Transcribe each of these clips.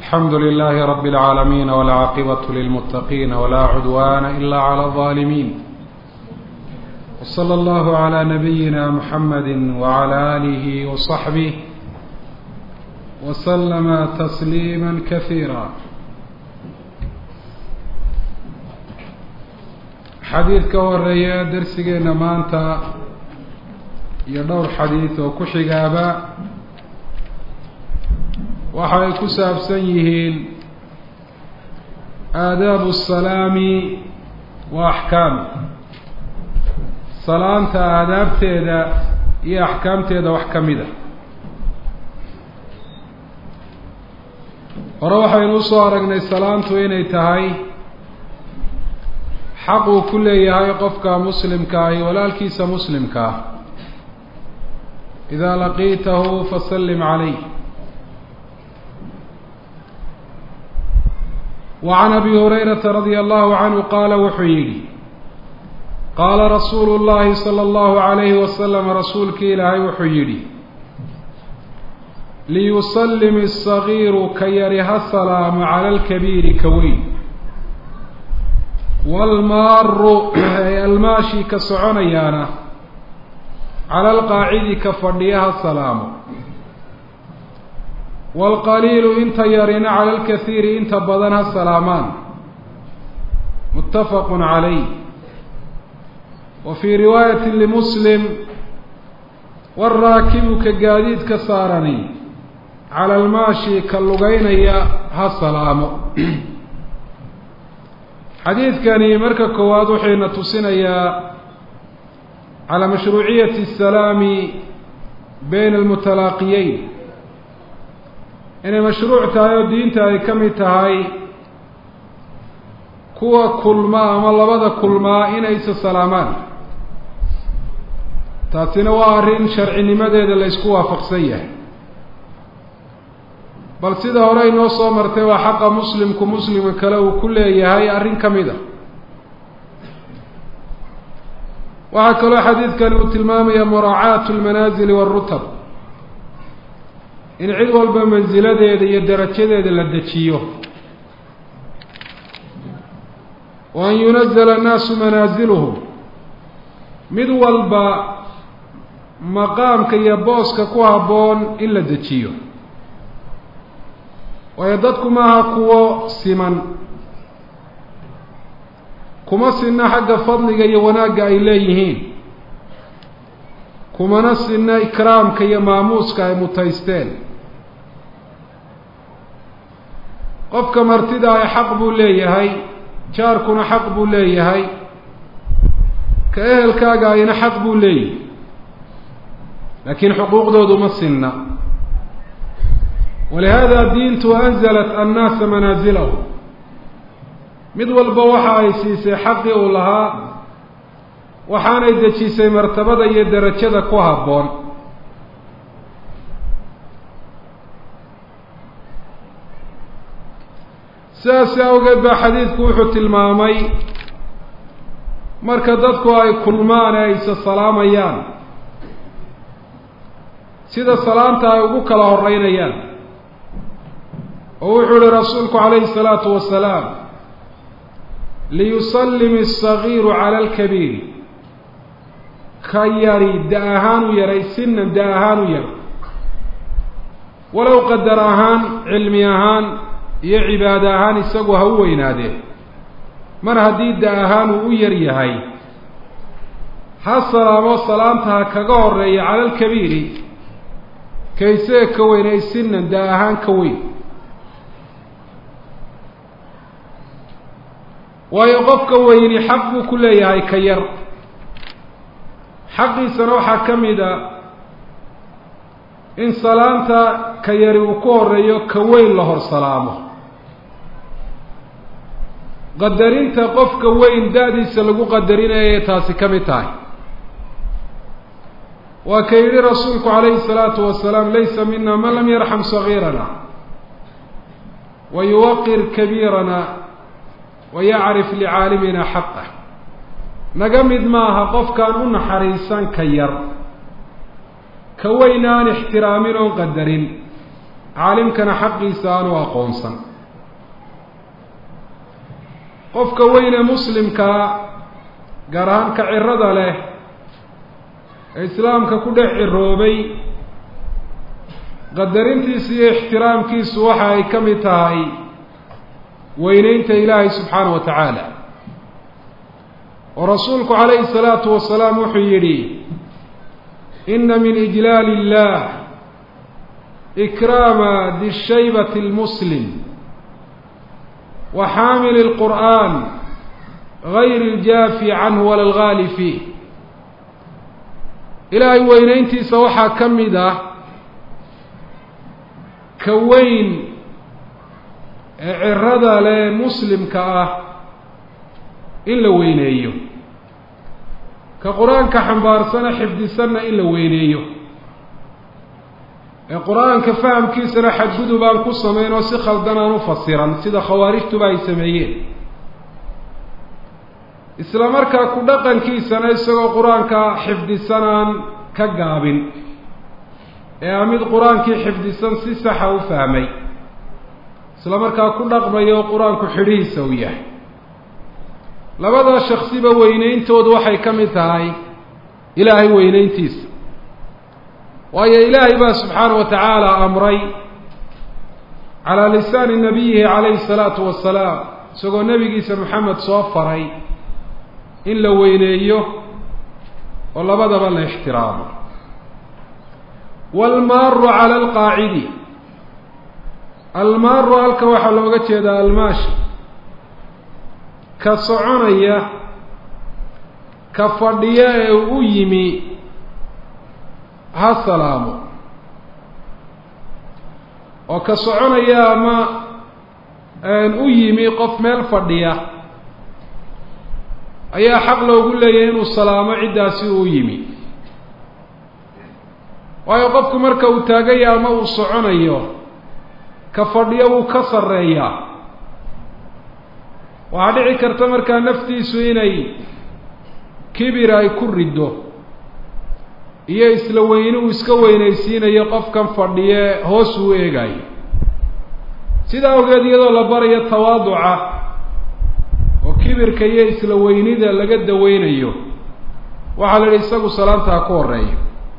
الحمد لله رب العالمين والعاقبة للمتقين ولا عدوان إلا على الظالمين وصلى الله على نبينا محمد وعلى آله وصحبه وسلم تسليما كثيرا xadiid ka horeeya darsigeena maanta iyo dhowr xadiid oo ku xigaaba waxa ay ku saabsan yihiin aadaabu الsalaami wa axkaami salaanta aadaabteeda iyo axkaamteeda wax ka mid a hore waxaynu usoo aragnay salaantu inay tahay xaq uu ku leeyahay qofka muslimka ahi walaalkiisa muslimka ah idaa laqiitahu fasallim calayh wa can abi hurayrata radia allahu canhu qaala wuxuu yidhi qaala rasuulu llahi sala allahu alayhi wasalam rasuulkii ilaahay wuxuu yidhi liyusallim asagiiru ka yari ha salaamu cala alkabiiri ka weyn waalmaaru ee almaashi ka soconayaana cala alqaacidi ka fadhiya ha salaamo waalqaliilu inta yarina cala alkasiiri inta badan ha salaamaan muttafaqun calayh wa fii riwaayati limuslim waaraakibu ka gaadiidka saarani cala almaashi ka lugeynaya ha salaamo xadiidkani marka koowaad waxayna tusinayaa calaa mashruuciyati asalaami bayna almutalaaqiyeyn inay mashruuc tahay oo diinta ay ka mid tahay kuwa kulmaa ama labada kulmaa inay isa salaamaan taasina waa arrin sharcinimadeeda la ysku waafaqsan yahay bal sida hore inoo soo martay waa xaqa muslimku muslimka kale uu ku leeyahay arrin ka mid a waxaa kaloo xadiidkani uu tilmaamaya muraacaatu lmanaasili waarutab in cid walba mansiladeeda iyo darajadeeda la dejiyo wa an yunazala annaasu manaaziluhum mid walba maqaamka iyo booska ku habboon in la dejiyo waayo dadku maaha kuwo siman kuma sinna xagga fadliga iyo wanaagga ay leeyihiin kumana sinna ikraamka iyo maamuuska ay mutaysteen qofka martida ay xaq buu leeyahay jaarkuna xaq buu leeyahay ka ehelkaaga ayna xaq buu leeyahay laakiin xuquuqdoodu ma sinna walihada diintu anzalat annaasa manaazilahu mid walba waxa ay siisay xaqii uu lahaa waxaanay dejisay martabada iyo derajada ku habboon sidaasi awgeed baa xadiidku wuxuu tilmaamay marka dadku ay kulmaan ee aysa salaamayaan sida salaanta ay ugu kala horeynayaan oo wuxuu ihi rasuulku calayhi الsalaatu wasalaam liyusallim الصagiiru cala alkabiiri ka yari da ahaan u yaray sinan da ahaan u yar walow qadar ahaan cilmi ahaan iyo cibaado ahaan isagu ha u weynaadee mar haddii da ahaan uu u yar yahay ha salaamo salaanta ha kaga horeeya cala alkabiiri kaysee ka weyn ay sinan da ahaan ka weyn waayo qofka weyni xaq buu ku leeyahay ka yar xaqiisana waxaa ka mid a in salaanta ka yari uu ku horeeyo ka weyn la hor salaamo qadarinta qofka weyn da-diisa lagu qadarinayay taasi ka mid tahay waa ka yidhi rasuulku calayhi salaatu wasalaam laysa mina man lam yarxam sagiirana wa yuwaqir kabiirana wayacrif licaalimina xaqah naga mid maaha qofkaan u naxariisan ka yar ka weyn aan ixtiraamin oon qadarin caalimkana xaqiisa aanu aqoonsan qofka weyne muslimkaa gaar ahaan ka cirada leh ee islaamka ku dhex ciroobay qadarintiisu iyo ixtiraamkiisu waxa ay ka mid tahay weyneynta ilaahay subxaana wa tacaala oo rasuulku calayhi salaatu wasalaam wuxuu yidhi ina min ijlaali illah ikraama dishaybati lmuslim wa xaamili lqur'an gayri اljaafi canhu wala algaali fiih ilaahay weyneyntiisa waxaa ka mid ah ka weyn ee cirada leh muslimka ah in la weyneeyo ka qur-aanka xambaarsana xifdisanna in la weyneeyo ee qur-aanka fahamkiisana xadgudub aan ku samayn oo si khaldan aan u fasiran sida khawaarijtuba ay sameeyeen isla markaa ku dhaqankiisana isagoo qur-aanka xifdisanaan ka gaabin ee a mid qur-aankii xifdisan si saxa u fahmay isla markaa ku dhaqmayo qur-aanku xidhihiisa uu yahay labadaa shaksiba weyneyntoodu waxay ka mid tahay ilaahay weyneyntiisa waayo ilaahay baa subxaana wa tacaala amray calaa lisaani nabiyihi calayhi salaatu wasalaam isagoo nebigiisa maxamed soo faray in la weyneeyo oo labadaba la ixtiraamo waalmaaru cala alqaacidi almaaru halka waxaa looga jeedaa almaashi ka soconaya ka fadhiya ee u yimi ha salaamo oo ka soconaya ama u yimi qof meel fadhiya ayaa xaq loogu leeyahay inuu salaamo ciddaasi uu yimi waayo qofku marka uu taagaya ama uu soconayo ka fadhiyo wuu ka sarreeyaa waxaa dhici karta markaa naftiisu inay kibir ay ku riddo iyo isla weyne uu iska weynaysiinayo qofkan fadhiye hoos uu eegayo sidaa awgeed iyadoo la barayo tawaaduca oo kibirka iyo isla weynida laga daweynayo waxaa la yidhi isagu salaanta ha ku horeeyo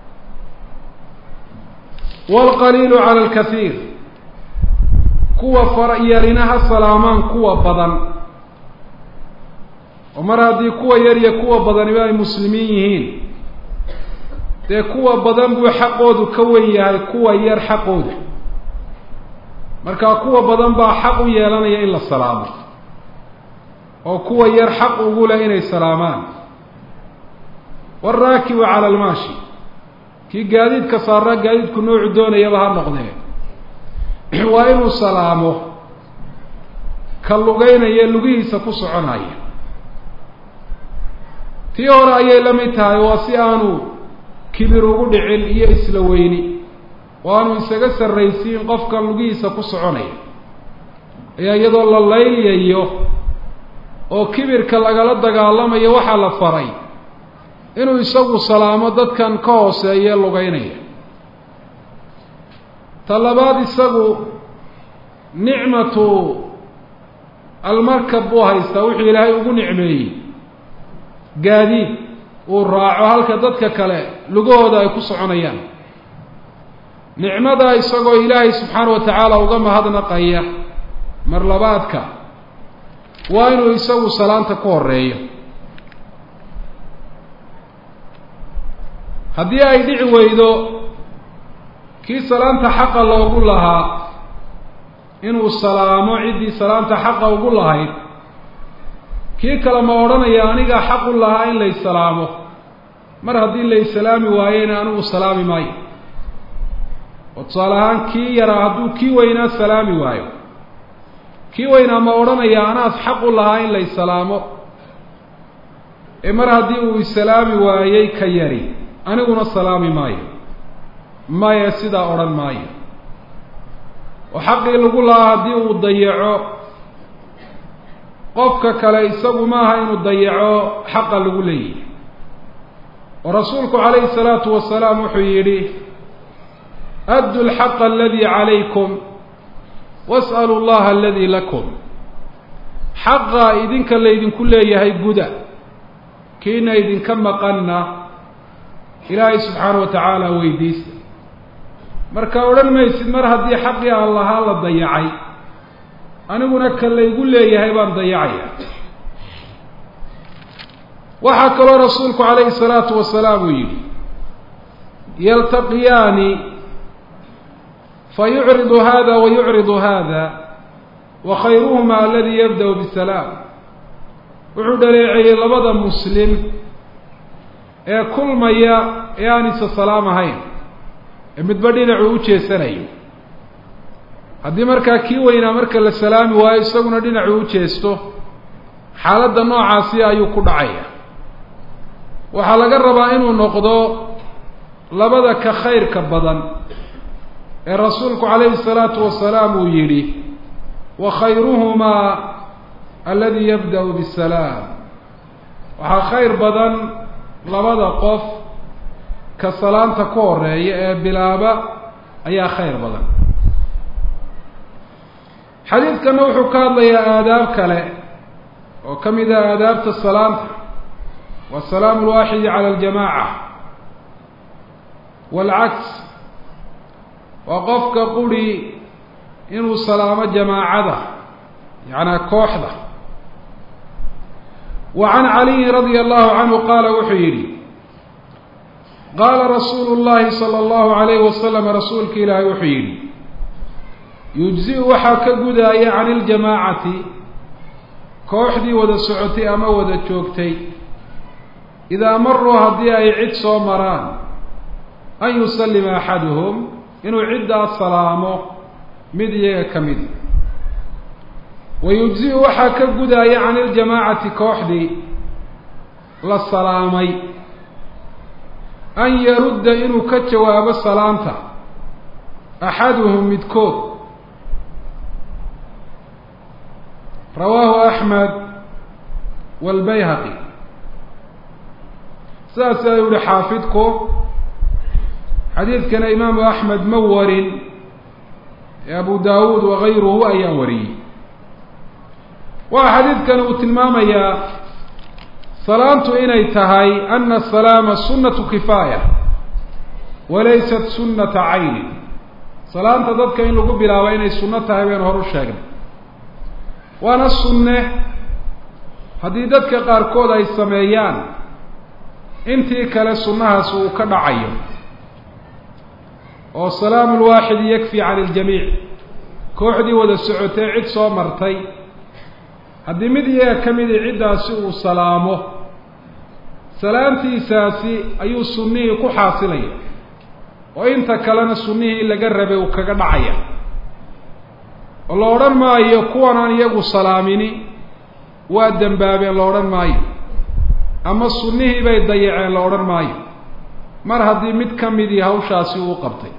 waalqaliilu cala alkathiir kuwa fara yarina ha salaamaan kuwa badan oo mar haddii kuwa yar iyo kuwa badaniba ay muslimiin yihiin dee kuwa badan buu xaqoodu ka wen yahay kuwa yar xaqooda markaa kuwa badan baa xaq u yeelanaya in la salaamo oo kuwa yar xaq ugu leh inay salaamaan waaraakibu cala almaashi kii gaadiidka saarraa gaadiidku noocu doonayaba ha noqdee waa inuu salaamo ka lugeynaya lugihiisa ku soconaya tii hore ayay la mid tahay waa si aanu kibir ugu dhicin iyo isla weyni oo aanu isaga sarraysiin qofkan lugihiisa ku soconaya ayaa iyadoo la laylayo oo kibirka lagala dagaalamayo waxaa la faray inuu isagu salaamo dadkan ka hooseeye lugeynaya ta labaad isagu nicmatu almarkab buu haystaa wuxuu ilaahay ugu nicmeeyey gaadiid uu raaco halka dadka kale lugahooda ay ku soconayaan nicmadaa isagoo ilaahay subxaana wa tacaala uga mahadnaqaya mar labaadka waa inuu isagu salaanta ku horeeyo haddii ay dhici weydo kii salaanta xaqa loogu lahaa inuu salaamo ciddii salaanta xaqa ugu lahayd kii kale ma odhanaya anigaa xaq u lahaa in lay salaamo mar haddii lay salaami waayena anigu salaami maayo oo tusaale ahaan kii yaraa hadduu kii weynaa salaami waayo kii weynaa ma odhanaya anaad xaq u lahaa in lay salaamo ee mar haddii uu isalaami waayey ka yari aniguna salaami maayo maya sidaa odhan maayo oo xaqii lagu lahaa haddii uu dayaco qofka kale isagu maaha inuu dayaco xaqa lagu leeyahy oo rasuulku calayhi salaatu wasalaam wuxuu yidhi addu lxaqa aladii calaykum was'alu llaha aladii lakum xaqa idinka laydinku leeyahay guda kiina idinka maqanna ilaahay subxaana wa tacaala weydiista marka odhan maysid mar haddii xaqii aan lahaa la dayacay aniguna ka laygu leeyahay baan dayacaya waxaa kaloo rasuulku calayhi salaatu wasalaam uu yidhi yaltaqiyaani fayucridu hada wa yucridu hada wa khayruhuma aladii yabda-u bisalaam wuxuu dhaleeceeyey labada muslim ee kulmaya ee aan isa salaam ahayn ee midba dhinacuu u jeesanayo haddii markaa kii weynaa marka la salaami waayo isaguna dhinacuu u jeesto xaaladda noocaasi ayuu ku dhacaya waxaa laga rabaa inuu noqdo labada ka khayrka badan ee rasuulku calayhi salaatu wasalaam uu yidhi wa khayruhumaa aladi yabda-u bisalaam waxaa khayr badan labada qof ka salaanta ku horeeya ee bilaaba ayaa khayr badan xadiidkana wuxuu ka hadlayaa aadaab kale oo ka mid ah aadaabta salaanta wa salaamu lwaaxidi cala aljamaaca waalcaks waa qofka quri inuu salaamo jamaacada yacnaa kooxda wa can caliyin radia allahu canhu qaala wuxuu yidhi qaala rasuulu llahi sala allahu alayhi wasalam rasuulka ilaahay wuxuu yidhi yujzi-u waxaa ka gudaaya can iljamaacati kooxdii wada socotay ama wada joogtay idaa maruu haddii ay cid soo maraan an yusallima axaduhum inuu ciddaas salaamo mid iyaga ka midi wa yujzi-u waxaa ka gudaaya can iljamaacati kooxdii la salaamay an yarudda inuu ka jawaabo salaanta axaduhum midkood rawaahu axmed waalbayhaqi sidaas ayuu yihi xaafidku xadiidkana imaamu axmed ma warin ee abu daawuud wagayruhu ayaa wariyey waxa xadiidkani uu tilmaamayaa salaantu inay tahay ana asalaama sunnatu kifaaya walaysat sunnata caynin salaanta dadka in lagu bilaabo inay sunno tahay baynu hor u sheegnay waana sunne haddii dadka qaarkood ay sameeyaan intii kale sunnahaas uu ka dhacayo oo salaamu lwaaxidi yakfi cani iljamiic kooxdii wada socotay cid soo martay haddii mid iyaga ka midi ciddaasi uu salaamo salaamtiisaasi ayuu sunnihii ku xaasilaya oo inta kalena sunnihii laga rabay uu kaga dhacaya oo la odhan maayo kuwan aan iyagu salaamini waa dembaabeen la odhan maayo ama sunnihii bay dayaceen la odhan maayo mar haddii mid ka midii hawshaasi uu qabtay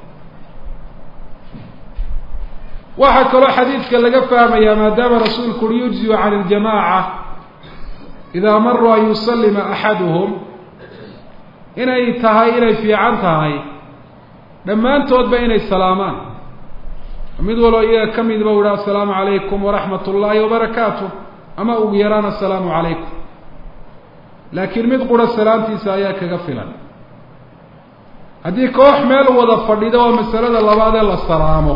waxaa kaloo xadiidka laga fahmayaa maadaama rasuulku uri yujziu can iljamaaca idaa maruu an yusallima axaduhum inay tahay inay fiican tahay dhammaantoodba inay salaamaan mid waloo iyaga ka midba u iha assalaamu calaykum waraxmat ullaahi wabarakaatu ama ugu yaraan assalaamu calaykum laakiin mid qura salaamtiisa ayaa kaga filan haddii koox meel wada fadhido oo masalada labaad ee la salaamo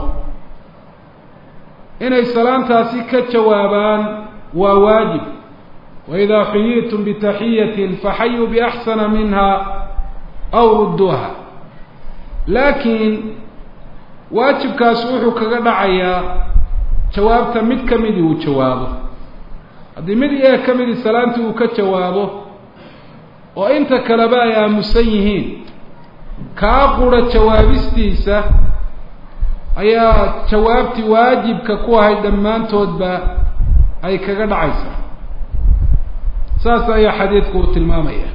inay salaamtaasi ka jawaabaan waa waajib waidaa xuyitum bitaxiyatin faxayuu biaxsana minha aw rudduuha laakiin waajibkaasi wuxuu kaga dhacayaa jawaabta mid ka midii uu jawaabo haddii mid iyaga ka midii salaamtii uu ka jawaabo oo inta kaleba ay aamusan yihiin kaa qura jawaabistiisa ayaa jawaabtii waajibka ku ahayd dhammaantoodba ay kaga dhacaysaa saas ayaa xadiidku uu tilmaamaya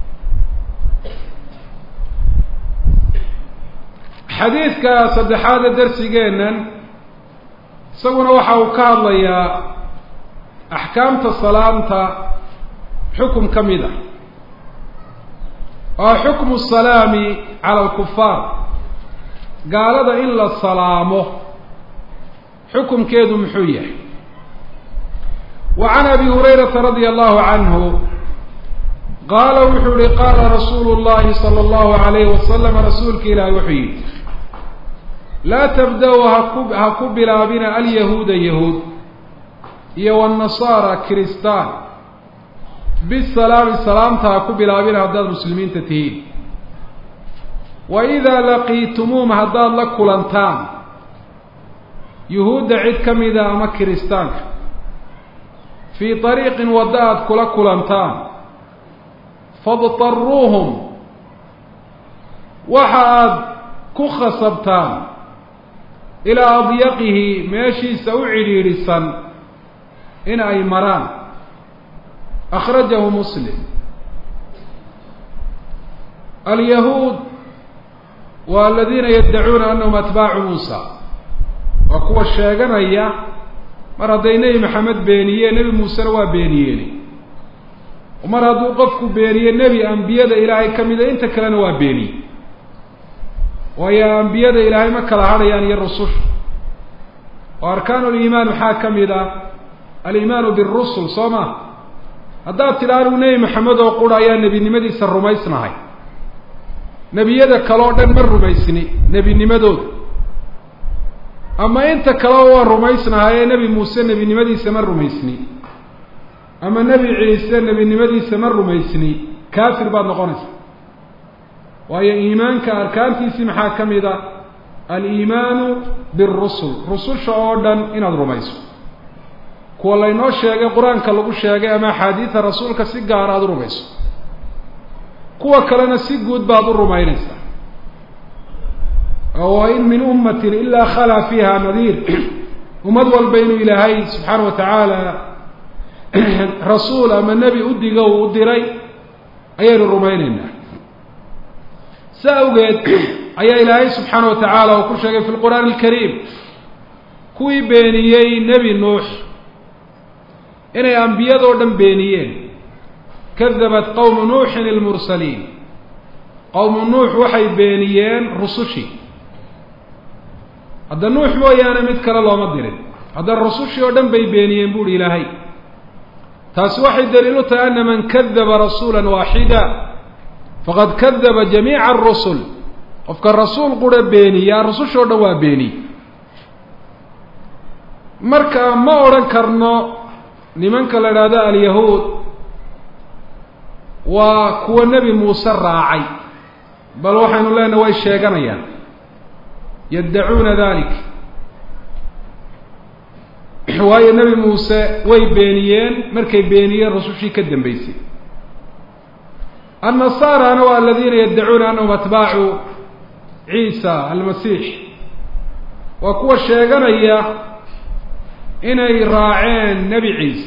xadiidka saddexaad ee darsigeennan isaguna waxa uu ka hadlayaa axkaamta salaamta xukum ka mid ah waa xukmu salaami cala alkufaar gaalada in la salaamo xukumkeedu muxuu yahay wa can abi hurayrata radia allahu canhu qaala wuxuu yihi qaala rasuulu llahi sala allahu alayhi wasalam rasuulka ilaahi wuxuu yidhi laa tabda-u haku ha ku bilaabina alyahuuda yahuud iyo wanasaara kiristaan bisalaami salaamta ha ku bilaabina haddaad muslimiinta tihiin wa idaa laqiitumuum haddaad la kulantaan yuhuudda cid ka mida ama kiristaanka fii طariiqin waddo aada kula kulantaan fadtaruuhum waxa aada ku khasabtaan ilaa adyaqihi meeshiisa u cidhiidhisan in ay maraan akhrajahu muslim alyahuud waa aladiina yaddacuuna anahum atbaacu muusa waa kuwa sheeganaya mar hadday nebi maxamed beeniyeen nebi muusena waa beeniyeeni mar hadduu qofku beeniye nebi ambiyada ilaahay ka mida inta kalena waa beeniye waayo ambiyada ilaahay ma kala hadhayaan iyo rususha oo arkaanu liimaan maxaa ka mid ah aliimaanu birusul soo ma haddaad tidha anigu nebi maxamed oo qura ayaa nebinimadiisa rumaysnahay nebiyada kale oo dhan ma rumaysni nebinimadooda ama inta kaleo waa rumaysnahay ee nebi muuse nebinimadiisa ma rumaysni ama nebi ciise nebinimadiisa ma rumaysni kaafir baad noqonaysa waayo iimaanka arkaantiisii maxaa ka mid a aliimaanu birusul rususha oo dhan inaad rumayso kuwa laynoo sheegay qur-aanka lagu sheegay ama axaadiida rasuulka si gaara aada u rumayso kuwa kalena si guud baad u rumaynaysaa wa in min ummatin ilaa khalaa fiiha nadiir ummad walba inuu ilaahay subxaana wa tacaala rasuul ama nebi u digo uu u diray ayaynu rumaynaynaa sa awgeed ayaa ilaahay subxaana wa tacaala uu ku sheegay fi lqur'aani alkariim kuwii beeniyey nebi nuux inay ambiyadoo dhan beeniyeen kadabat qowmu nuuxin ilmursaliin qowmu nuux waxay beeniyeen rusushii hadda nuux mooyaane mid kale looma dirin hadda rusushii oo dhan bay beeniyeen buuhi ilaahay taasi waxay daliil u tahay ana man kadaba rasuula waaxida faqad kadaba jamiica arusul qofka rasuul qura beeniyaa rusushoo dhan waa beeniye marka ma odhan karno nimanka la idhaahdo alyahuud waa kuwa nebi muuse raacay bal waxaynu leenahay way sheeganayaan yaddacuuna dalik waayo nebi muuse way beeniyeen markay beeniyeen rasushii ka dambeysay annasaarana waa aladiina yaddacuuna anahum atbaacu ciisa almasiix waa kuwa sheeganaya inay raaceen nebi ciise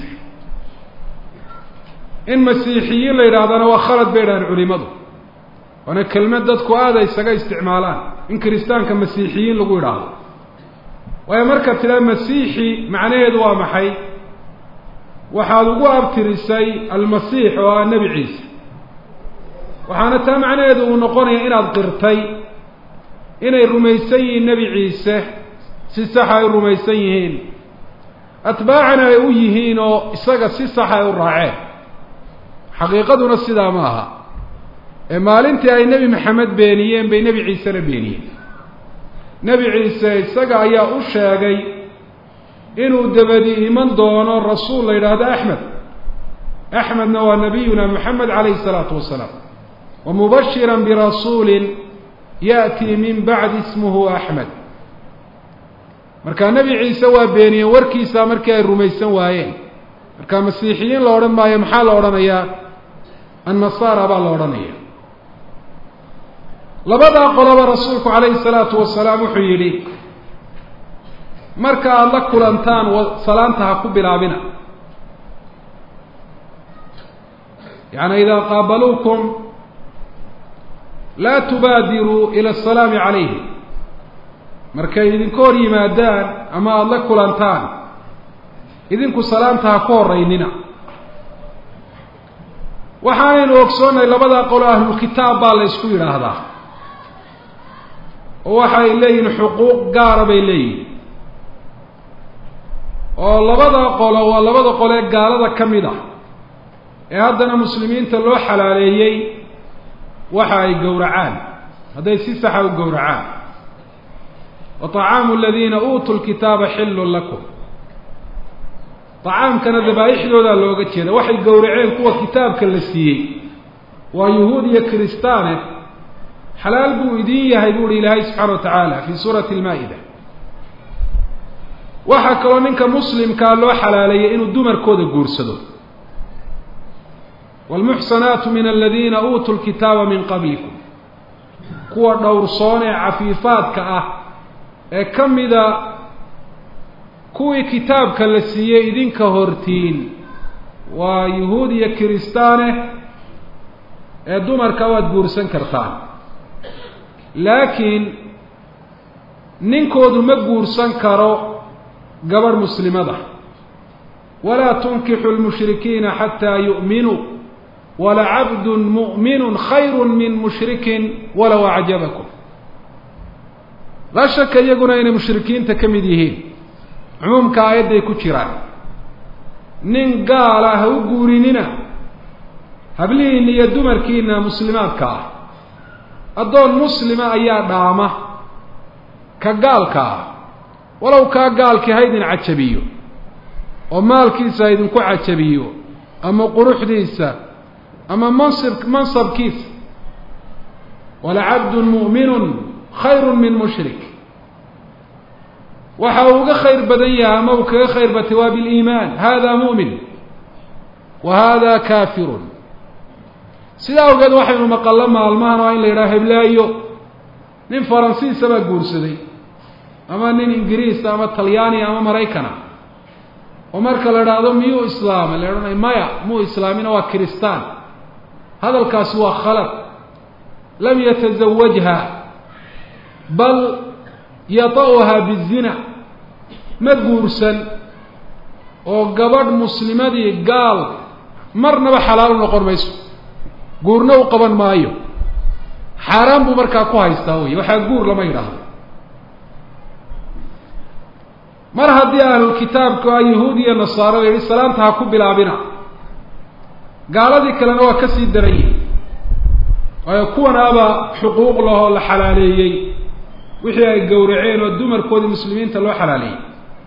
in masiixiyiin la yidhaahdana waa khalad bay idhahaan culimadu waana kelmad dadku aada isaga isticmaalaan in kiristaanka masiixiyiin lagu idhaahdo waayo markaad tidhaha masiixi macnaheedu waa maxay waxaad ugu abtirisay almasiix oo ah nebi ciise waxaana taa macnaheedu uu noqonaya inaad qirtay inay rumaysan yihiin nebi ciise si saxa ay rumaysan yihiin atbaacana ay u yihiin oo isaga si saxa ay u raaceen xaqiiqaduna sidaa ma aha ee maalintii ay nebi maxamed beeniyeen bay nebi ciisena beeniyeen nebi ciise isaga ayaa u sheegay inuu dabadi iman doono rasuul la yidhaahdo axmed axmedna waa nabiyuna moxamed calayhi isalaatu wasalaam wa mubashira birasuulin ya'tii min bacdi ismuhu axmed markaa nebi ciise waa beeniyeen warkiisa markii ay rumaysan waayeen marka masiixiyiin la odhan maayo maxaa la odhanayaa annasaara baa la odhanaya labadaa qoloba rasuulku calayhi salaatu wasalaam wuxuu yidhi marka aada la kulantaan salaanta ha ku bilaabina yaani idaa qaabaluukum laa tubaadiruu ila asalaami calayhim markay idinka hor yimaadaan ama aada la kulantaan idinku salaamta ha ku horeynina waxaanaynu ogsoonnay labadaa qolo ahlulkitaab baa la ysku yidhaahdaa oo waxa ay leeyihin xuquuq gaara bay leeyihin oo labada qolo waa labada qole ee gaalada ka mid ah ee haddana muslimiinta loo xalaaleeyey waxa ay gowracaan hadday si saxa u gowracaan wa طacaamu aladiina uutuu lkitaaba xillun lakum طacaamkana dabaaixdoodaa looga jeeda waxay gowraceen kuwa kitaabka la siiyey waa yuhuud iyo kiristaane xalaal buu idin yahay bu uhi ilaahay subxaana wa tacaala fi suurati lmaa-ida waxaa kaloo ninka muslimkaa loo xalaaleeyay inuu dumarkooda guursado wاlmuxsanaatu min aladiina uutuu lkitaaba min qablikum kuwa dhowrsoon ee cafiifaadka ah ee ka mida kuwii kitaabka la siiyey idinka hortiin waa yuhuud iyo kiristaane ee dumarka waad guursan kartaan laakiin ninkoodu ma guursan karo gabadh muslimada walaa tunkixu lmushrikiina xataa yu'minuu walacabdun mu'minu khayru min mushrikin walow acjabakum laa shaka iyaguna inay mushrikiinta ka mid yihiin cumuumka aayadday ku jiraan nin gaala ha u guurinina hablihiina iyo dumarkiina muslimaadka ah addoon muslima ayaa dhaama ka gaalka ah walow kaa gaalkii ha idin cajabiyo oo maalkiisa ha idinku cajabiyo ama quruxdiisa ama mansib mansabkiisa walacabdun mu'minun khayru min mushrik waxa uu uga khayr badan yahay ama uu kaga khayr batay waa biliimaan hada mu'min wa hada kaafirun sidaa awgeed waxaynu maqallo maalmahan oo in la yidhaha heblaayo nin faransiisa baa guursaday ama nin ingiriisa ama talyaaniya ama maraykana oo marka la idhaahdo miyuu islaamay la odhanay maya muu islaamina waa kiristaan hadalkaasi waa khalad lam yatasawajha bal yata'uhaa bizina ma guursan oo gabadh muslimadii gaal marnaba xalaal u noqon mayso guurna u qaban maayo xaaraan buu markaa ku haystaa wey waxaa guur lama yidhaahdo mar haddii ahlulkitaabku a yahuud iyo nasaaro la yihi salaanta ha ku bilaabina gaaladii kalena waa ka sii daran yihi waayo kuwanaaba xuquuq lahoo la xalaaleeyey wixii ay gowraceen oo dumarkoodii muslimiinta loo xalaaleeyey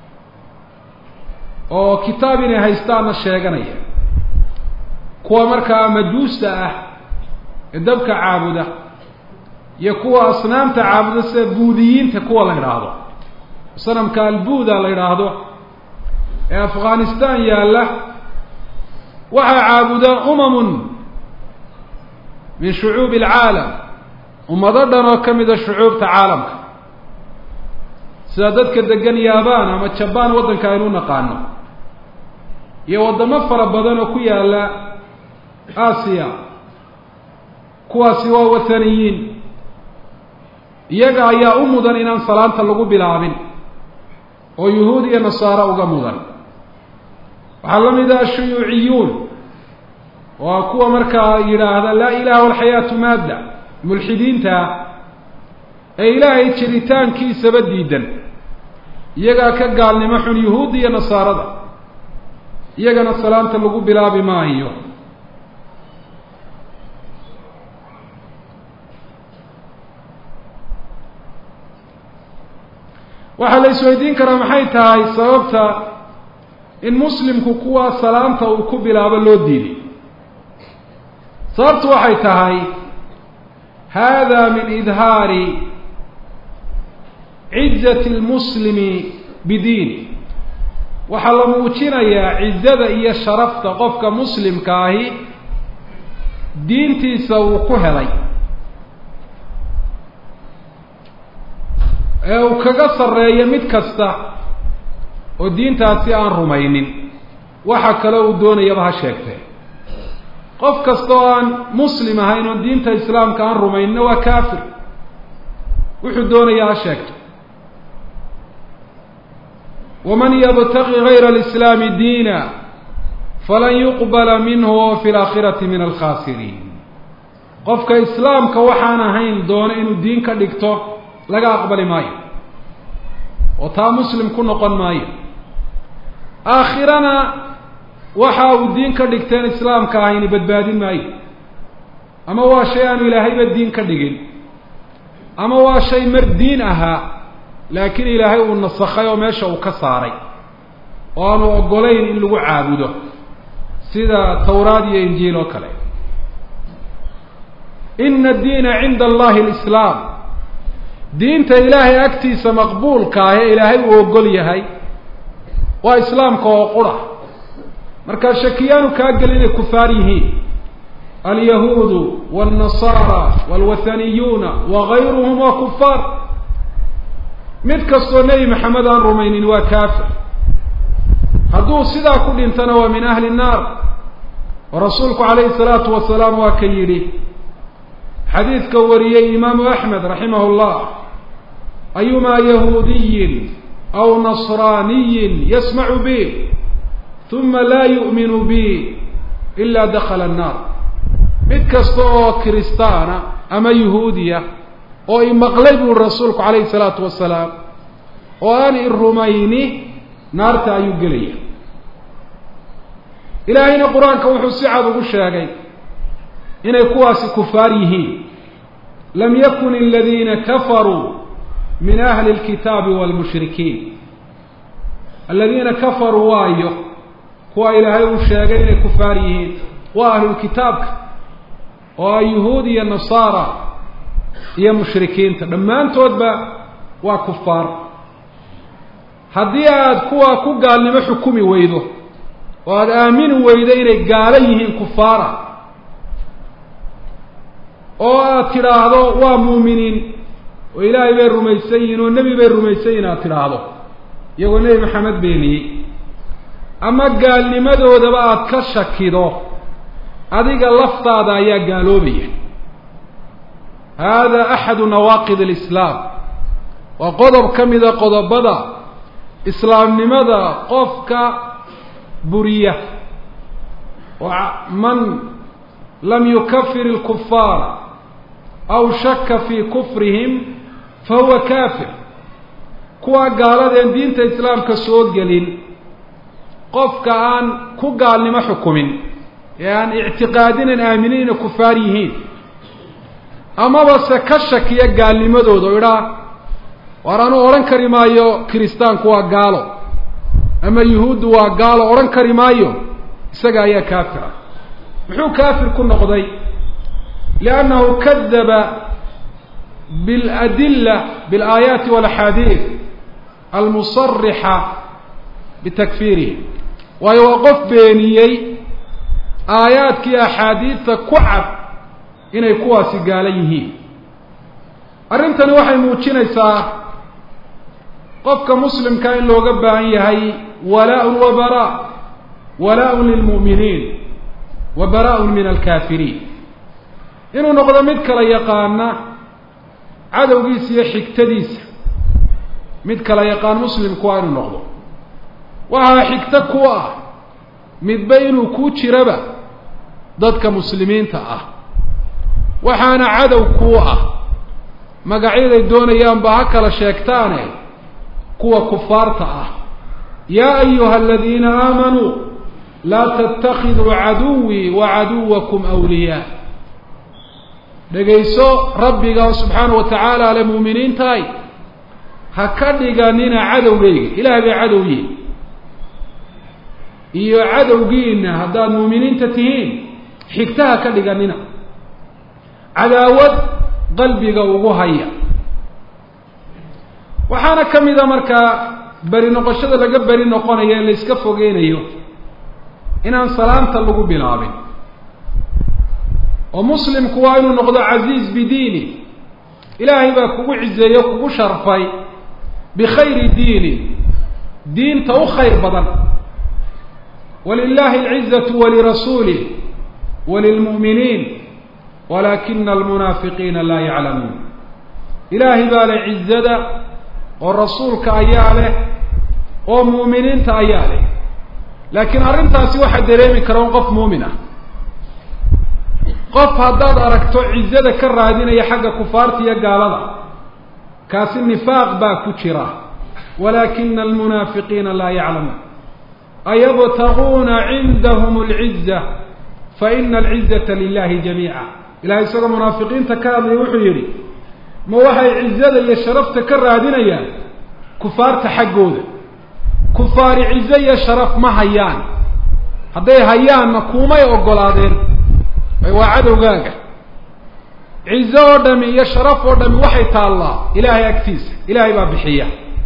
oo kitaab inay haystaanna sheeganaya kuwa markaa majuusta ah ee dabka caabuda iyo kuwa asnaamta caabuda sida buudiyiinta kuwa la idhaahdo sanamka albuuda la idhaahdo ee afghanistan yaalla waxaa caabudaa umamun min shucuubi alcaalam ummado dhan oo ka mida shucuubta caalamka sida dadka degan yaabaan ama jabaan waddanka aynu u naqaano iyo waddamo fara badan oo ku yaalla aasiya kuwaasi waa wathaniyiin iyaga ayaa u mudan inaan salaanta lagu bilaabin oo yuhuud iyo nasaaro uga mudan waxaa la mid ah ashuyuuciyuun waa kuwa markaa yidhaahda laa ilaha walxayaatu maadda mulxidiinta ee ilaahay jiritaankiisaba diidan iyagaa ka gaalnimo xun yuhuudda iyo nasaarada iyagana salaanta lagu bilaabi maayo waxaa la isweydiin karaa maxay tahay sababta in muslimku kuwa salaanta uu ku bilaabo loo diiday sababtu waxay tahay hada min idhaari cizati lmuslimi bidiini waxaa la muujinayaa cizada iyo sharafta qofka muslimka ahi diintiisa uu ku helay ee uu kaga sarreeyo mid kasta oo diintaasi aan rumaynin waxa kale uu doonayaba ha sheegtee qof kasta oo aan muslim ahayn oo diinta islaamka aan rumaynina waa kaafir wuxuu doonaya ha sheegto waman yabtaqi gayra alislaami diina falan yuqbala minhu wa fi laakhirati min alkhaasiriin qofka islaamka waxaan ahayn doona inuu diin ka dhigto laga aqbali maayo oo taa muslim ku noqon maayo aakhirana waxa uu diin ka dhigteen islaamka ahayni badbaadin maayo ama waa shay aanu ilaahayba diin ka dhigin ama waa shay mar diin ahaa laakiin ilaahay uu nasakhay oo meesha uu ka saaray oo aanu oggolayn in lagu caabudo sida tawraad iyo injiil oo kale ina addiina cinda allahi alislaam diinta ilaahay agtiisa maqbuulka ah ee ilaahay uu ogol yahay waa islaamka oo qura markaa shakiyaanu kaa gelin inay kufaar yihiin alyahuudu wاlnasaara wاlwathaniyuuna wagayruhum waa kufaar mid kastoo nebi maxamed aan rumaynin waa kaafir hadduu sidaa ku dhintana waa min ahli الnaar oo rasuulku calayhi الsalaatu wasalaam waa ka yidhi xadiidka wariyey imaamu axmed raximah اllah ayumaa yahuudiyin aw nasraaniyin yasmacu bi uma laa yu'minu bi ila dakala الnaar mid kasta oo kiristaana ama yahuudiya oo imaqlay buu rasuulku calayhi الsalaatu wasalaam oo aan i rumayni naarta ayuu gelaya ilaahayna qur-aanka wuxuu si cad ugu sheegay inay kuwaasi kufaar yihiin lam yakun aladiina kafaruu min ahli اlkitaabi wاlmushrikiin aladiina kafaruu waayo kuwa ilaahay uu sheegay inay kufaar yihiin waa ahlulkitaabka oo a yuhuud iyo nasaara iyo mushrikiinta dhammaantoodba waa kufaar haddii aada kuwa ku gaalnimo xukumi weydo oo aada aamini weydo inay gaalo yihiin kufaara oo aad tidhaahdo waa muuminiin oo ilaahay bay rumaysan yihiin oo nebi bay rumaysan yihin aad tidhaahdo iyagoo nebi maxamed beeniyey ama gaalnimadoodaba aada ka shakido adiga laftaada ayaa gaaloobaya hada axadu nawaaqid alislaam waa qodob ka mida qodobada islaamnimada qofka buriya man lam yukafir اlkufaara aw shaka fii kufrihim fahuwa kafir kuwa gaaladeen diinta islaamka soo gelin qofka aan ku gaalnimo xukumin ee aan ictiqaadinan aaminin inay kufaar yihiin amaba se ka shakiya gaalnimadooda o idhaa waar anuu odhan kari maayo kiristaanku waa gaalo ama yuhuuddu waa gaalo odhan kari maayo isaga ayaa kaafira muxuu kaafir ku noqday liannahu kadaba biاladilla biاlaayaati walaxaadiid almusarixa bitakfiirihi waayo waa qof beeniyey aayaadkii axaadiidta ku cad inay kuwaasi gaalo yihiin arrintani waxay muujinaysaa qofka muslimka in looga baahan yahay walaa-un wa bara walaa-un lilmu'miniin wa bara-un min alkaafiriin inuu noqdo mid kala yaqaana cadowgiisa iyo xigtadiisa mid kala yaqaan muslimku waa inuu noqdo waxaa xigto ku ah midba inuu kuu jiraba dadka muslimiinta ah waxaana cadow kuu ah magacyaday doonayaanba ha kala sheegtaane kuwa kufaarta ah yaa ayuha aladiina aamanuu laa tattakiduu caduwii wa caduwakum awliyaa dhegayso rabbiga subxaana wa tacaala ale muuminiintahay ha ka dhiganina cadowgayga ilaah bay cadowyiin iyo cadowgiina haddaad muuminiinta tihiin xigtaha ka dhiganina cadaawad qalbiga ugu haya waxaana ka mid a markaa beri noqoshada laga beri noqonayo ee la iska fogeynayo inaan salaanta lagu bilaabin oo muslimku waa inuu noqdo casiiz bidiini ilaahay baa kugu cizeeyo kugu sharfay bikhayri diini diinta u khayr badan walilahi alcizatu walirasuulih walilmu'miniin walaakina almunaafiqiina laa yaclamuun ilaahay baa leh cizada oo rasuulka ayaa leh oo mu'miniinta ayaa leh laakiin arrintaasi waxaa dareemi kara un qof muumin ah qof haddaad aragto cizada ka raadinaya xagga kufaarta iyo gaalada kaasi nifaaq baa ku jira walaakina almunaafiqiina laa yaclamuun ayabtaguuna cindahum alciza faina alcizata lilahi jamiica ilahay isagoo munaafiqiinta ka hadlaya wuxuu yidhi ma waxay cizada iyo sharafta ka raadinayaan kufaarta xaggooda kufaari cizo iyo sharaf ma hayaan hadday hayaanna kuumay ogolaadeen waa cadowgaaga cizo oo dhami iyo sharaf oo dhami waxay taallaa ilaahay agtiisa ilaahay baa bixiya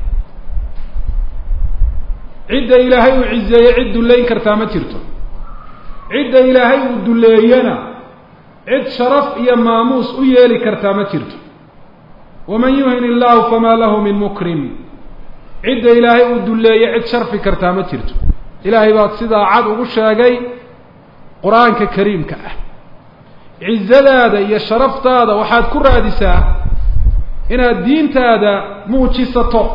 cidda ilaahay uu cizeeye cid dullayn kartaa ma jirto cidda ilaahay uu dulleeyana cid sharaf iyo maamuus u yeeli kartaa ma jirto waman yuhin illahu famaa lahu min mukrim cidda ilaahay uu dulleeye cid sharfi kartaa ma jirto ilaahay baad sidaa cad ugu sheegay qur-aanka kariimka ah cizadaada iyo sharaftaada waxaad ku raadisaa inaad diintaada muujisato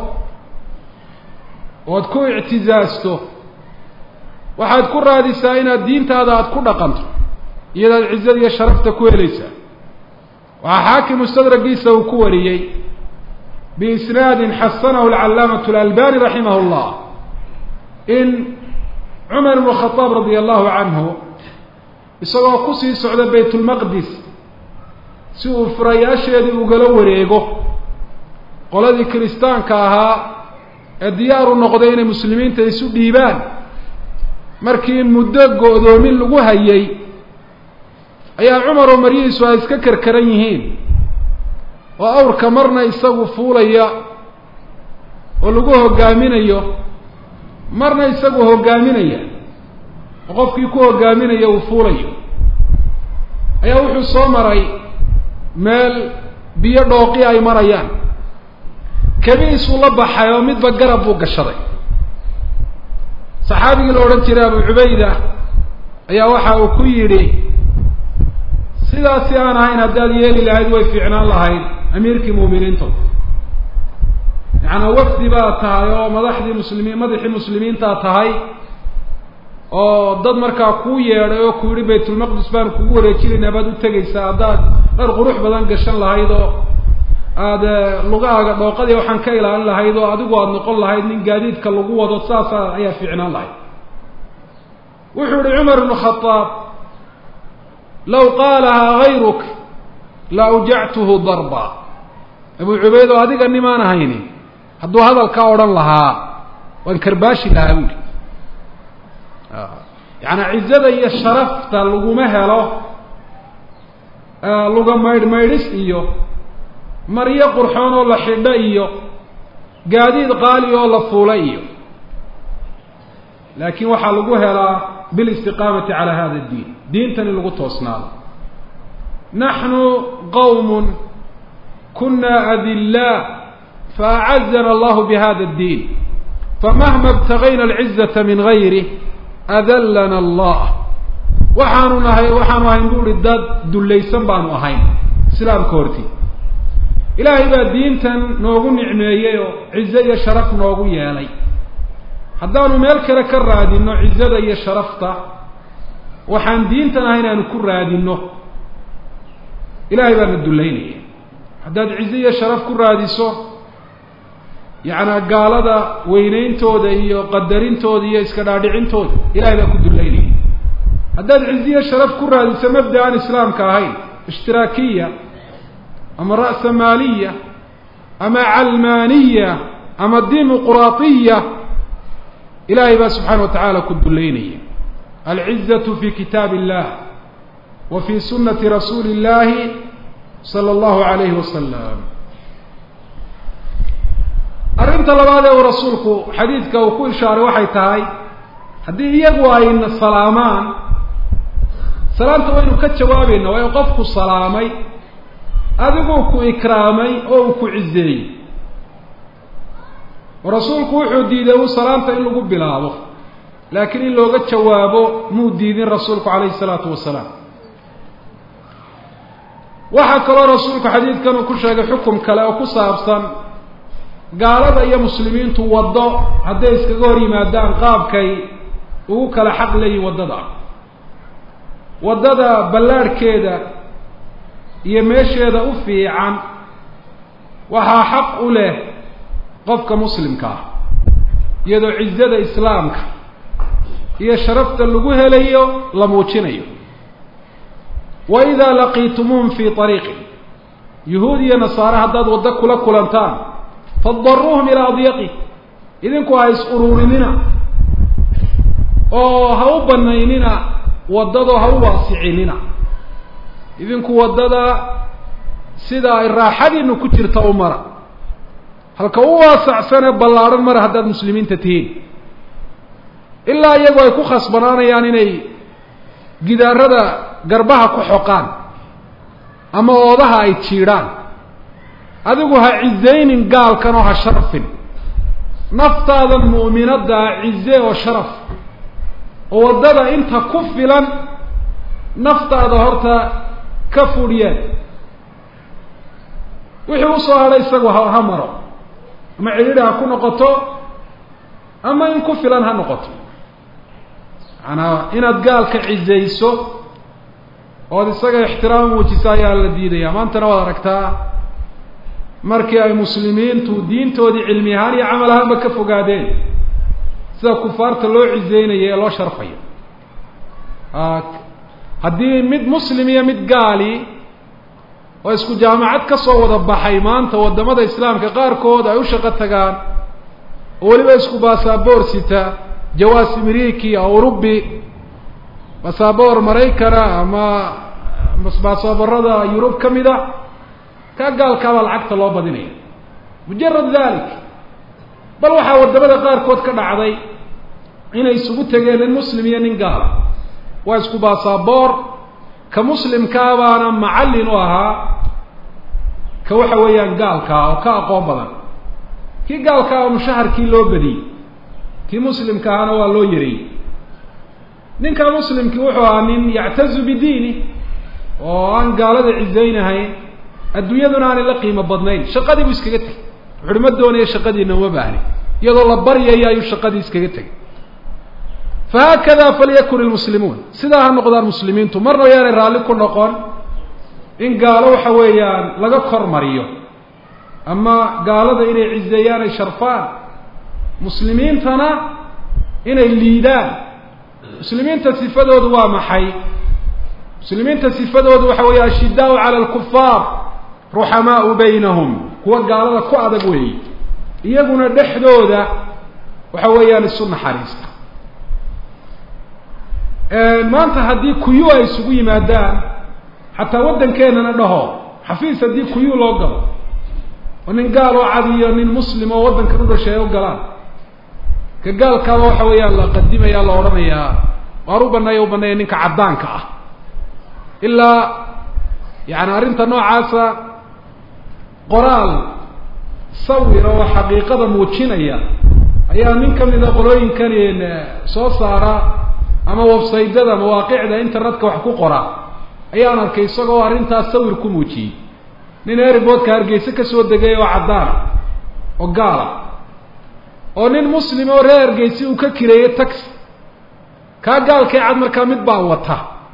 ood ku ictizaasto waxaad ku raadisaa inaad diintaada aada ku dhaqanto iyadaad cizada iyo sharafta ku helaysaa waxaa xaakim mustadragiisa uu ku wariyey biisnaadin xasanahu alcallaamatu alalbani raximah llah in cumar ibnu khadaab radia allahu canhu isagoo kusii socda baytulmaqdis si uu furayaasheedii ugala wareego qoladii kiristaanka ahaa ee diyaaru noqday inay muslimiinta isu dhiibaan markii muddo go-doomin lagu hayay ayaa cumar oo maryihiisu ay iska karkaran yihiin oo awrka marna isagu fuulaya oo lagu hoggaaminayo marna isagu hoggaaminaya oo qofkii ku hoggaaminaya uu fuulayo ayaa wuxuu soo maray meel biyo dhooqi ay marayaan kabiisuu la baxay oo midba garab buu gashaday saxaabigii la odhan jiray abu cubayda ayaa waxa uu ku yidhi sidaasi aan ahayn haddaad yeeli lahayd way fiicnaan lahayd amiirkii muuminiinta yacanaa wafdi baad tahay oo madaxdii muslimiin madaxii muslimiintaa tahay oo dad markaa kuu yeedhay oo ku yidhi baytulmaqdis baan kugu wareejinaynaa baad u tegaysaa haddaad dhar qurux badan gashan lahayd oo aada lugahaaga dhooqadii waxaan ka ilaalin lahayd oo adigu aada noqon lahayd nin gaadiidka lagu wado saasa ayaa fiicnaan lahayd wuxuu yihi cumar ibnu khadaab law qaalahaa gayruk la awjactuhu darba abu cubayd oo adiga nimaan ahayni hadduu hadalkaa odhan lahaa waan karbaashi lahaa buuli yacanaa cizada iyo sharafta laguma helo luga maydh maydhis iyo maryo qurxoon oo la xidho iyo gaadiid qaali oo la fuula iyo laakiin waxaa lagu helaa bilistiqaamati calaa hada addiin diintan in lagu toosnaado naxnu qawmun kuna adillaa faacazana allahu bihada addiin famahma ibtagayna alcizata min gayrih adallana allah waxaanu nahay waxaanu ahayn buuhi dad dullaysan baanu ahayn islaamka horti ilaahay baa diintan noogu nicmeeyey oo cizo iyo sharaf noogu yeelay haddaanu meel kale ka raadinno cizada iyo sharafta waxaan diintan ahayn aanu ku raadinno ilaahay baana dullaynaya haddaad cizo iyo sharaf ku raadiso yacnaa gaalada weyneyntooda iyo qadarintooda iyo iska dhaadhicintooda ilahay baa ku dullaynaya haddaad cizo iyo sharaf ku raadiso mabda aan islaamka ahayn ishtiraakiya ama ra'sa maaliya ama calmaaniya ama dimuquraatiya ilahay baa subxaana wa tacaala ku dullaynaya alcizatu fi kitaab illah wa fi sunati rasuuli illahi sala allahu alayhi wasalam arrinta labaad ee uu rasuulku xadiidka uu ku ishaaray waxay tahay haddii iyagu ayna salaamaan salaamta waynu ka jawaabayna waayo qofku salaamay adiguu ku ikraamay oo uu ku cizeeyey rasuulku wuxuu diiday uu salaamta in lagu bilaabo laakiin in looga jawaabo muu diidin rasuulku calayhi isalaatu wasalaam waxaa kaloo rasuulku xadiidkan uu ku sheegay xukum kale oo ku saabsan gaalada iyo muslimiintu waddo hadday iskaga hor yimaadaan qaabkay ugu kala xaq leeyihin waddada waddada ballaadhkeeda iyo meesheeda u fiican waxaa xaq u leh qofka muslimka ah iyadoo cizada islaamka iyo sharafta lagu helayo la muujinayo wa idaa laqiitumuuhum fii ariiqin yuhuud iyo nasaare haddaad waddo kula kulantaan fadaruuhum ilaa adyaqi idinku ha is ururinina oo ha u banaynina waddado ha u waasicinina idinku waddada sida ay raaxadiinu ku jirta u mara halka u waasacsane ballaadhan mara haddaad muslimiinta tihiin ilaa iyagu ay ku khasbanaanayaan inay gidaarada garbaha ku xoqaan ama oodaha ay jiidhaan adigu ha cizaynin gaalkan oo ha sharafin naftaadan mu'minaddaa cize oo sharaf oo waddada inta ku filan naftaada horta ka fudhiyeen wixii usoo hadhay isagu ha ha maro ama cidhidhi ha ku noqoto ama in ku filan ha noqoto macanaa inaad gaalka cizayso ood isaga ixtiraam muujiso ayaa la diidaya maantana waad aragtaa markii ay muslimiintu diintoodii cilmi ahaan iyo camal ahaanba ka fogaadeen sida kufaarta loo cizeynayo ee loo sharfayo haddii mid muslim iyo mid gaali oo isku jaamacad ka soo wada baxay maanta waddamada islaamka qaarkood ay u shaqo tagaan oo weliba isku basaboor sita jawaas ameriki aurubi basaboor maraykana ama basaboorada yurub ka mid a kaa gaalkaabaa lacagta loo badinaya mujarad dalik bal waxaa waddamada qaarkood ka dhacday inay isugu tegeen nin muslim iyo nin gaala waa isku basaboor ka muslimkaabaana macallin u ahaa ka waxa weeyaan gaalkaa oo ka aqoon badan kii gaalkaa oo mushaharkii loo badiyey kii muslimka ahaana waa loo yareeyey ninka muslimkii wuxuu ahaa nin yactazu bidiini oo aan gaalada cizaynahayn adduunyaduna aanay la qiimo badnayn shaqadii buu iskaga tegey wuxuuhi ma doonaya shaqadiina uma baahni iyadoo la baryayo ayuu shaqadii iskaga tegey fahaakada falyakun ilmuslimuun sidaa ha noqdaan muslimiintu marna yaanay raalli ku noqon in gaalo waxa weeyaan laga kor mariyo ama gaalada inay cizeeyaan ay sharfaan muslimiintana inay liidaan muslimiinta sifadoodu waa maxay muslimiinta sifadoodu waxa weeye ashidaau cala alkufaar ruxamaau baynahum kuwa gaalada ku adag weeye iyaguna dhexdooda waxa weeyaan isu naxariista maanta haddii kuyu ay isugu yimaadaan xataa waddankeenana dhaho xafiis haddii kuyu loo galo oo nin gaal oo cad iyo nin muslim oo waddankan u dhashay ay u galaan ka gaalkaaba waxa weeyaan la qadimaya la odhanayaa waar u baneeya u baneeya ninka caddaanka ah ilaa yani arrinta noocaasa qoraal sawir oo xaqiiqada muujinaya ayaa nin kamida qolooyinkan soo saara ama websaydyada mawaaqicda internetka wax ku qora ayaan arkay isagoo arrintaas sawir ku muujiyey nin airboodka hargeyse kasoo degay oo caddaana oo gaala oo nin muslim oo reer hargeyse uu ka kireeyey taxi kaa gaalkay cad markaa mid baa wata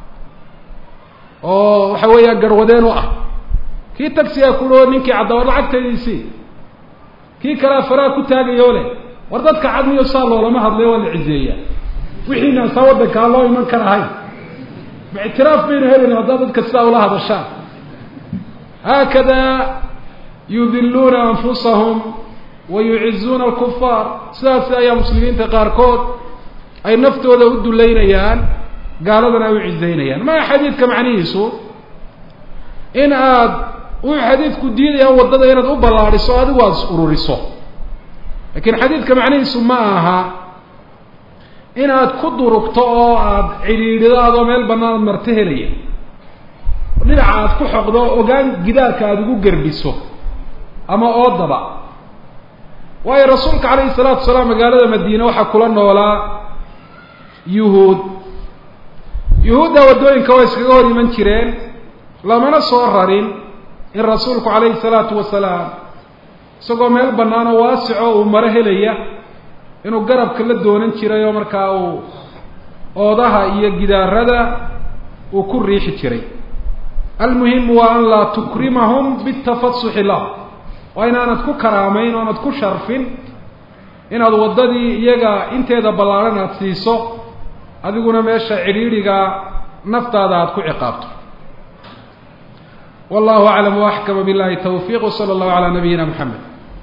oo waxa weeyaa garwadeen u ah kii taxigaa kuo ninkii cadda war lacagtaydiisii kii kalea faraha ku taagayo leh war dadka cad miyo saa loolama hadlayo waa la cizeeyaa wixiinaan saa waddankaa loo iman karahayn ma ictiraaf baynu helina haddaad dadka sidaa ula hadashaan haakada yudiluuna anfusahum wa yucizuuna alkufaar sidaas ayaa muslimiinta qaarkood ay naftooda u duleynayaan gaaladana ay u cizaynayaan maa xadiidka macnihiisu in aad wuxuu xadiidku diidaya waddada inaad u ballaadhiso adigu aada is ururiso lakiin xadiidka macnihiisu ma aha inaad ku durugto oo aada cidhiidhido adoo meel bannaan aad marto helaya dhinaca aad ku xoqdo ogaan gidaarka aada ugu gerbiso ama oodaba waayo rasuulka calayhi salaatu wasalaam magaalada madiine waxaa kula noolaa yuhuud yuhuudda waddooyinka waa iskaga hor iman jireen lamana soo rarin in rasuulku calayhi salaatu wasalaam isagoo meel bannaan oo waasico uu maro helaya inuu garabka la doonan jiray oo markaa uu oodaha iyo gidaarada uu ku riixi jiray almuhimu waa an laa tukrimahum bitafasuxi lah waa inaanad ku karaamayn oonad ku sharfin inaad waddadii iyaga inteeda ballaaran aada siiso adiguna meesha cidhiidhiga naftaada aada ku ciqaabto wallahu aclam waaxkama billahi tawfiiq wsala allahu calaa nabiyina moxamed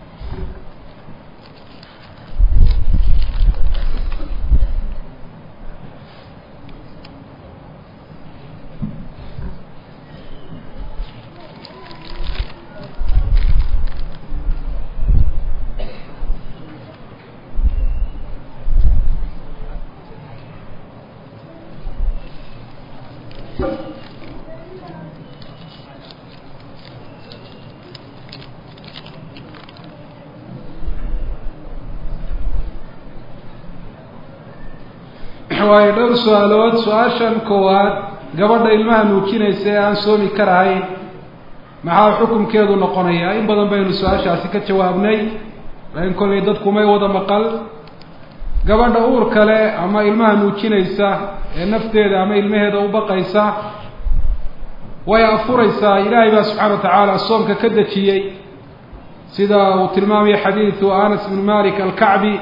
waayo dhowr su-aalood su-aashan koowaad gabadha ilmaha nuujinaysa ee aan soomi karahayn maxaa xukunkeedu noqonayaa in badan baynu su-aashaasi ka jawaabnay laakiin kollay dadku may wada maqal gabadha uur kale ama ilmaha nuujinaysa ee nafteeda ama ilmaheeda u baqaysa way afuraysaa ilaahay baa subxaana wa tacaala soomka ka dejiyey sida uu tilmaamaya xadiidu anas bn malik alkacbi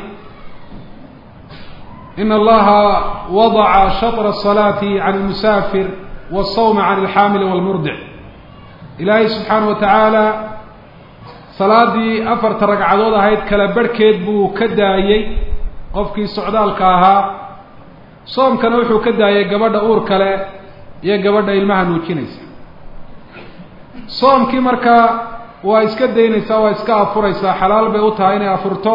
in allaha wadaca shatra asalaati can almusaafir wasawma can alxaamili walmurdic ilaahay subxaana wa tacaala salaadii afarta ragcadood ahayd kala barhkeed buu ka daayey qofkii socdaalka ahaa soomkana wuxuu ka daayay gabadha uur kale iyo gabadha ilmaha nuujinaysa soomkii markaa waa iska daynaysaa waa iska afuraysaa xalaal bay u tahay inay afurto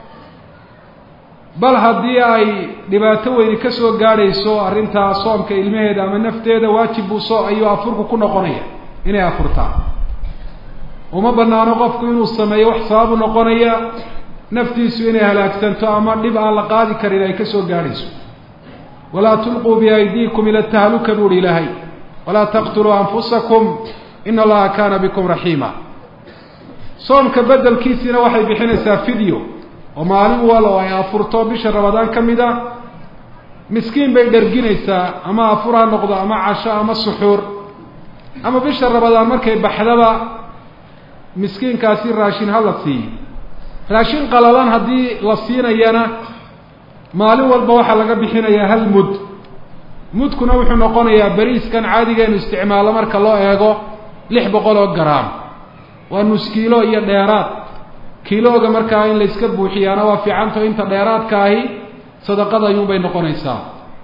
bal haddii ay dhibaato weyni ka soo gaadhayso arrintaa soomka ilmaheeda ama nafteeda waajib buu soo ayuu afurku ku noqonaya inay afurtaa uma banaano qofku inuu sameeyo wax sababu noqonaya naftiisu inay halaagsanto ama dhib aan la qaadi karin ay ka soo gaadhayso walaa tulquu biaydiikum ila tahluka buuhi ilaahay walaa taqtuluu anfusakum ina allaha kaana bikum raxiima soomka bedelkiisiina waxay bixinaysaa fideo oo maalin walo ay afurto bisha ramadaan ka mid a miskiin bay dherginaysaa ama afur ha noqdo ama casho ama suxuur ama bisha ramadaan markay baxdaba miskiinkaasi raashin ha la siiyo raashin qalalan haddii la siinayana maalin walba waxaa laga bixinayaa hal mud mudkuna wuxuu noqonayaa beriiskan caadigeenu isticmaalo marka loo eego lix boqol oo garaam waa nus kiilo iyo dheeraad kiilooga markaa in la iska buuxiyaana waa fiicanto inta dheeraadka ahi sadaqada ayuunbay noqonaysaa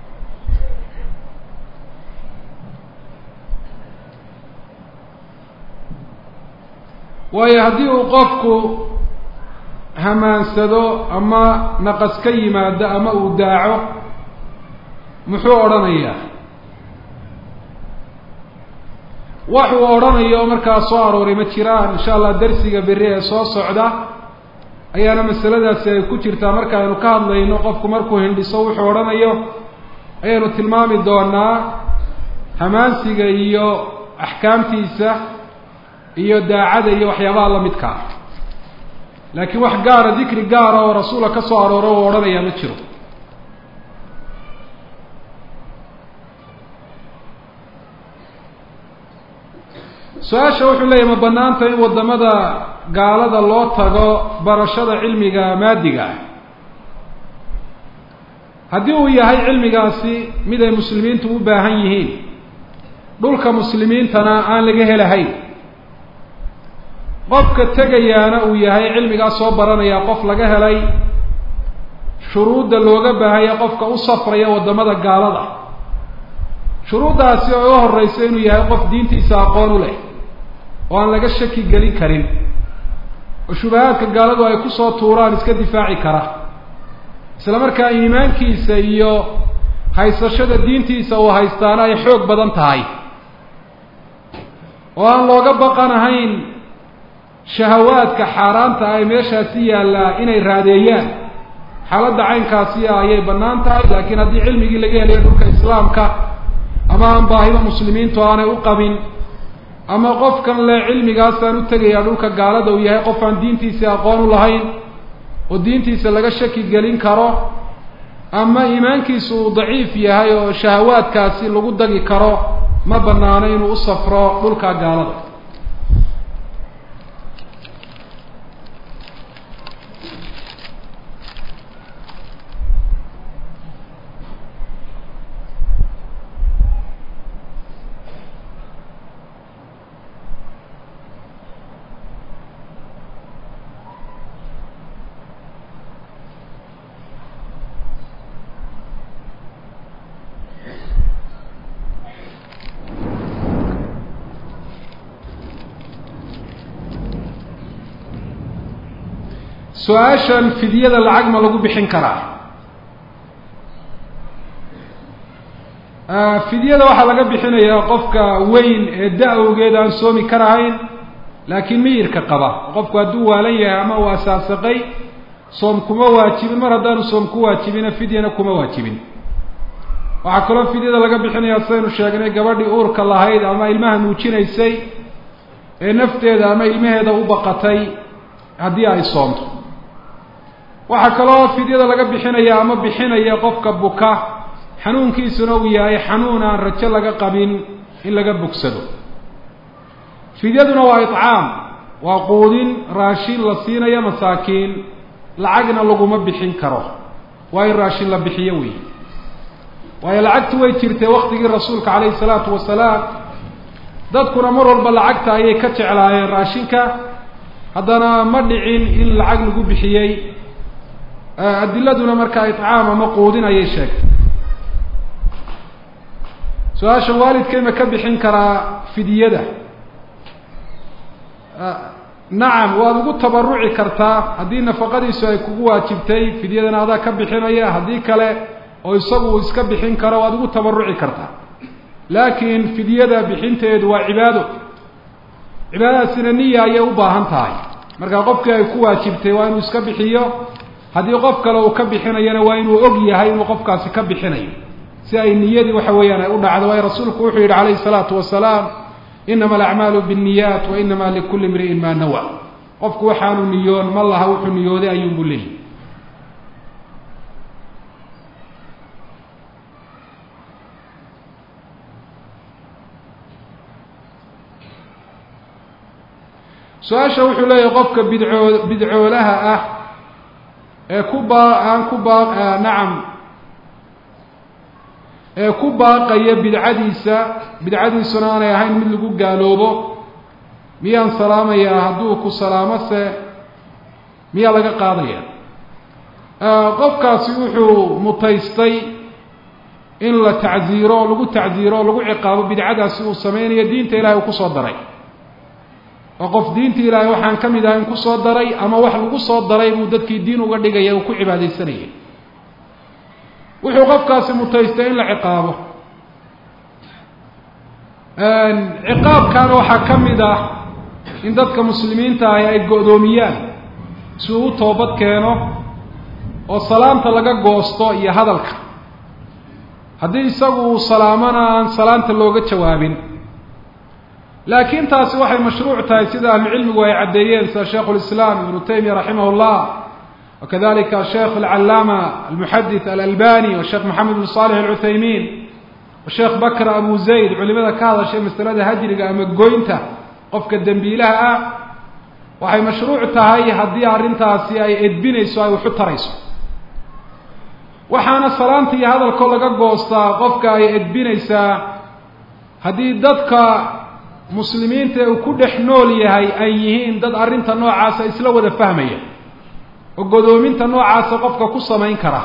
waayo haddii uu qofku hamaansado ama naqas ka yimaado ama uu daaco muxuu odhanayaa wax uu odhanayo markaa soo arooray ma jiraan insha allah darsiga berri ee soo socda ayaana masaladaasi ay ku jirtaa markaaynu ka hadlayno qofku markuu hindhiso wuxuu odhanayo ayaynu tilmaami doonaa hamaansiga iyo axkaamtiisa iyo daacada iyo waxyaabaha la midka ah laakiin wax gaara dikri gaara oo rasuula ka soo arooro uu odhanayaa ma jiro su-aasha wuxuu leeyahy ma banaanta in waddamada gaalada loo tago barashada cilmiga maadiga ah haddii uu yahay cilmigaasi mid ay muslimiintu u baahan yihiin dhulka muslimiintana aan laga helahayn qofka tegayaana uu yahay cilmigaas soo baranaya qof laga helay shuruudda looga baahaya qofka u safraya waddamada gaalada shuruuddaasi oo uga horreysa inuu yahay qof diintiisa aqoon u leh oo aan laga shaki gelin karin oo shubahaadka gaaladu ay kusoo tuuraan iska difaaci kara isla markaa iimaankiisa iyo haysashada diintiisa uu haystaana ay xoog badan tahay oo aan looga baqanahayn shahawaadka xaaraanta ay meeshaasi yaallaa inay raadeeyaan xaaladda caynkaasi ah ayay bannaan tahay laakiin haddii cilmigii laga helayo dhulka islaamka ama aan baahida muslimiintu aanay u qabin ama qofkan le cilmigaasaan u tegayaa dhulka gaalada uu yahay qof aan diintiisa aqoon u lahayn oo diintiisa laga shaki gelin karo ama iimaankiisu uu daciif yahay oo shahawaadkaasi lagu dagi karo ma banaano inuu u safro dhulka gaalada su-aashan fidyada lacag ma lagu bixin karaa fidyada waxaa laga bixinayaa qofka weyn ee da-awgeed aan soomi karahayn laakiin miyirka qaba qofku hadduu waalan yahay ama uu asaasaqay soom kuma waajibin mar haddaanu soom ku waajibina fidyana kuma waajibin waxaa kaloo fidyada laga bixinayaa sidaynu sheegnay gabadhii uurka lahayd ama ilmaha nuujinaysay ee nafteeda ama ilmaheeda u baqatay haddii ay soomto waxaa kaloo fidyada laga bixinaya ama bixinaya qofka buka xanuunkiisuna uu yahay xanuun aan rajo laga qabin in laga bogsado fidyaduna waa icaam waa quudin raashin la siinayo masaakiin lacagna laguma bixin karo waa in raashin la bixiyo wey waayo lacagtu way jirtay waktigii rasuulka calayhi salaatu wasalaam dadkuna mar walba lacagta ayay ka jeclaayeen raashinka haddana ma dhicin in lacag lagu bixiyey adiladuna markaa icaam ama quudin ayay sheegtay su-aasha waalidkay ma ka bixin karaa fidyada nacam waad ugu tabaruci kartaa haddii nafaqadiisu ay kugu waajibtay fidyadana adaa ka bixinaya haddii kale oo isagu uu iska bixin karo waad ugu tabaruci kartaa laakiin fidyada bixinteedu waa cibaado cibaadadaasina niya ayay u baahan tahay marka qofkii ay ku waajibtay waa inuu iska bixiyo haddii qof kale uu ka bixinayana waa inuu og yahay inuu qofkaasi ka bixinayo si ay niyadii waxa weeyaan ay u dhacdo waayo rasuulku wuxuu yidhi calayhi salaatu wasalaam inama alacmaalu biاnniyaat wa inama likuli imri'in maa nawa qofku waxaanu niyoon ma laha wuxuu niyooday ayuunbu leeyihi su-aasha wuxuu leeyahay qofka bidcoo bidcoolaha ah ee ku baa aan ku baa nacam ee ku baaqaya bidcadiisa bidcadiisuna aanay ahayn mid lagu gaaloobo miyaan salaamayaa hadduu ku salaamo se miyaa laga qaadaya qofkaasi wuxuu mutaystay in la tacziiro oo lagu tacziiro oo lagu ciqaabo bidcadaasi uu sameynayo diinta ilahay uu kusoo daray oo qof diinta ilaahay waxaan ka mid ahayn kusoo daray ama wax lagu soo daray buu dadkii diin uga dhigaya uu ku cibaadaysanayay wuxuu qofkaasi mutaystay in la ciqaabo ciqaabkaana waxaa ka mid ah in dadka muslimiinta ahi ay go-doomiyaan si uu u toobad keeno oo salaamta laga goosto iyo hadalka haddii isagu uu salaamona aan salaanta looga jawaabin laakiin taasi waxay mashruuc tahay sida ahlucilmigu ay caddeeyeen sida shaikhu lislaam ibnu taymiya raximah llah wakadalika sheekh alcalaama almuxadith alalbani washeekh maxamed bn salix alcuthaymiin washeekh bakr abu zayd culimada ka hadashay masalada hajriga ama goynta qofka dembiilaha ah waxay mashruuc tahay haddii arrintaasi ay edbinayso ay waxu tarayso waxaana salaanta iyo hadalkoo laga goostaa qofka ay edbinaysaa haddii dadka muslimiinta ee uu ku dhex nool yahay ay yihiin dad arrinta noocaasa isla wada fahmaya oo godoominta noocaasa qofka ku samayn kara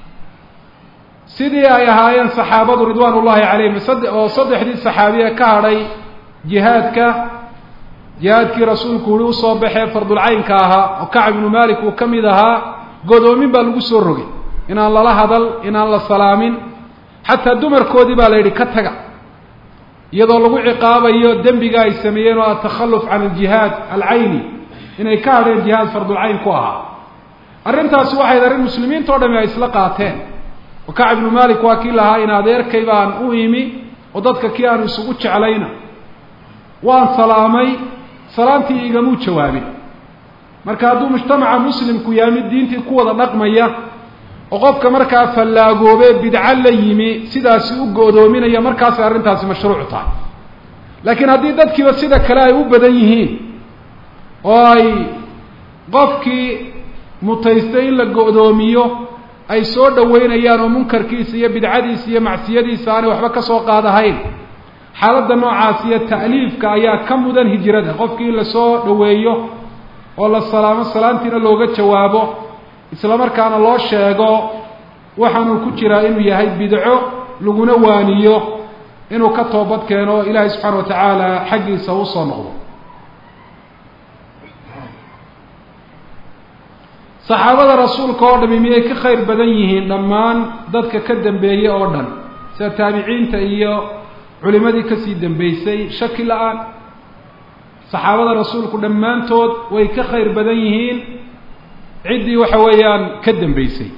sidii ay ahaayeen saxaabadu ridwaan ullahi calayhim oo saddexdii saxaabiye ka hadhay jihaadka jihaadkii rasuulku uri usoo baxee fardulcaynka ahaa oo kacb ibnu malik uu ka mid ahaa godoomin baa lagu soo rogay inaan lala hadal inaan la salaamin xataa dumarkoodii baa la yidhi ka taga iyadoo lagu ciqaabayo dembiga ay sameeyeen oo atakhalluf can aljihaad alcayni inay ka hadheen jihaad fardulcayn ku ahaa arrintaasi waxayd arrin muslimiinta o dhami ay isla qaateen oo kacb ibnu malik waa kii lahaa in adeerkay baan u imi oo dadka kii aanu isugu jeclayna waan salaamay salaamtii igamuu jawaabin marka hadduu mujtamaca muslimku yahay mid diintii ku wada dhaqmaya oo qofka markaa fallaagoobe bidco la yimi sidaasi u go'doominaya markaasay arrintaasi mashruuc tahay laakiin haddii dadkiiba sida kale ay u badan yihiin oo ay qofkii mutaystay in la go'doomiyo ay soo dhaweynayaan oo munkarkiisa iyo bidcadiisa iyo macsiyadiisa aanay waxba ka soo qaadahayn xaaladda noocaas iyo ta'liifka ayaa ka mudan hijrada qofkii in lasoo dhaweeyo oo la salaamo salaantiina looga jawaabo isla markaana loo sheego waxaanuu ku jiraa inuu yahay bidco laguna waaniyo inuu ka toobad keeno ilaahay subxaana wa tacaala xaggiisa usoo noqdo saxaabada rasuulka oo dhami miyay ka khayr badan yihiin dhammaan dadka ka dambeeyey oo dhan sida taabiciinta iyo culimadii kasii dambeysay shaki la-aan saxaabada rasuulku dhammaantood way ka khayr badan yihiin ciddii waxa weeyaan ka dambeysay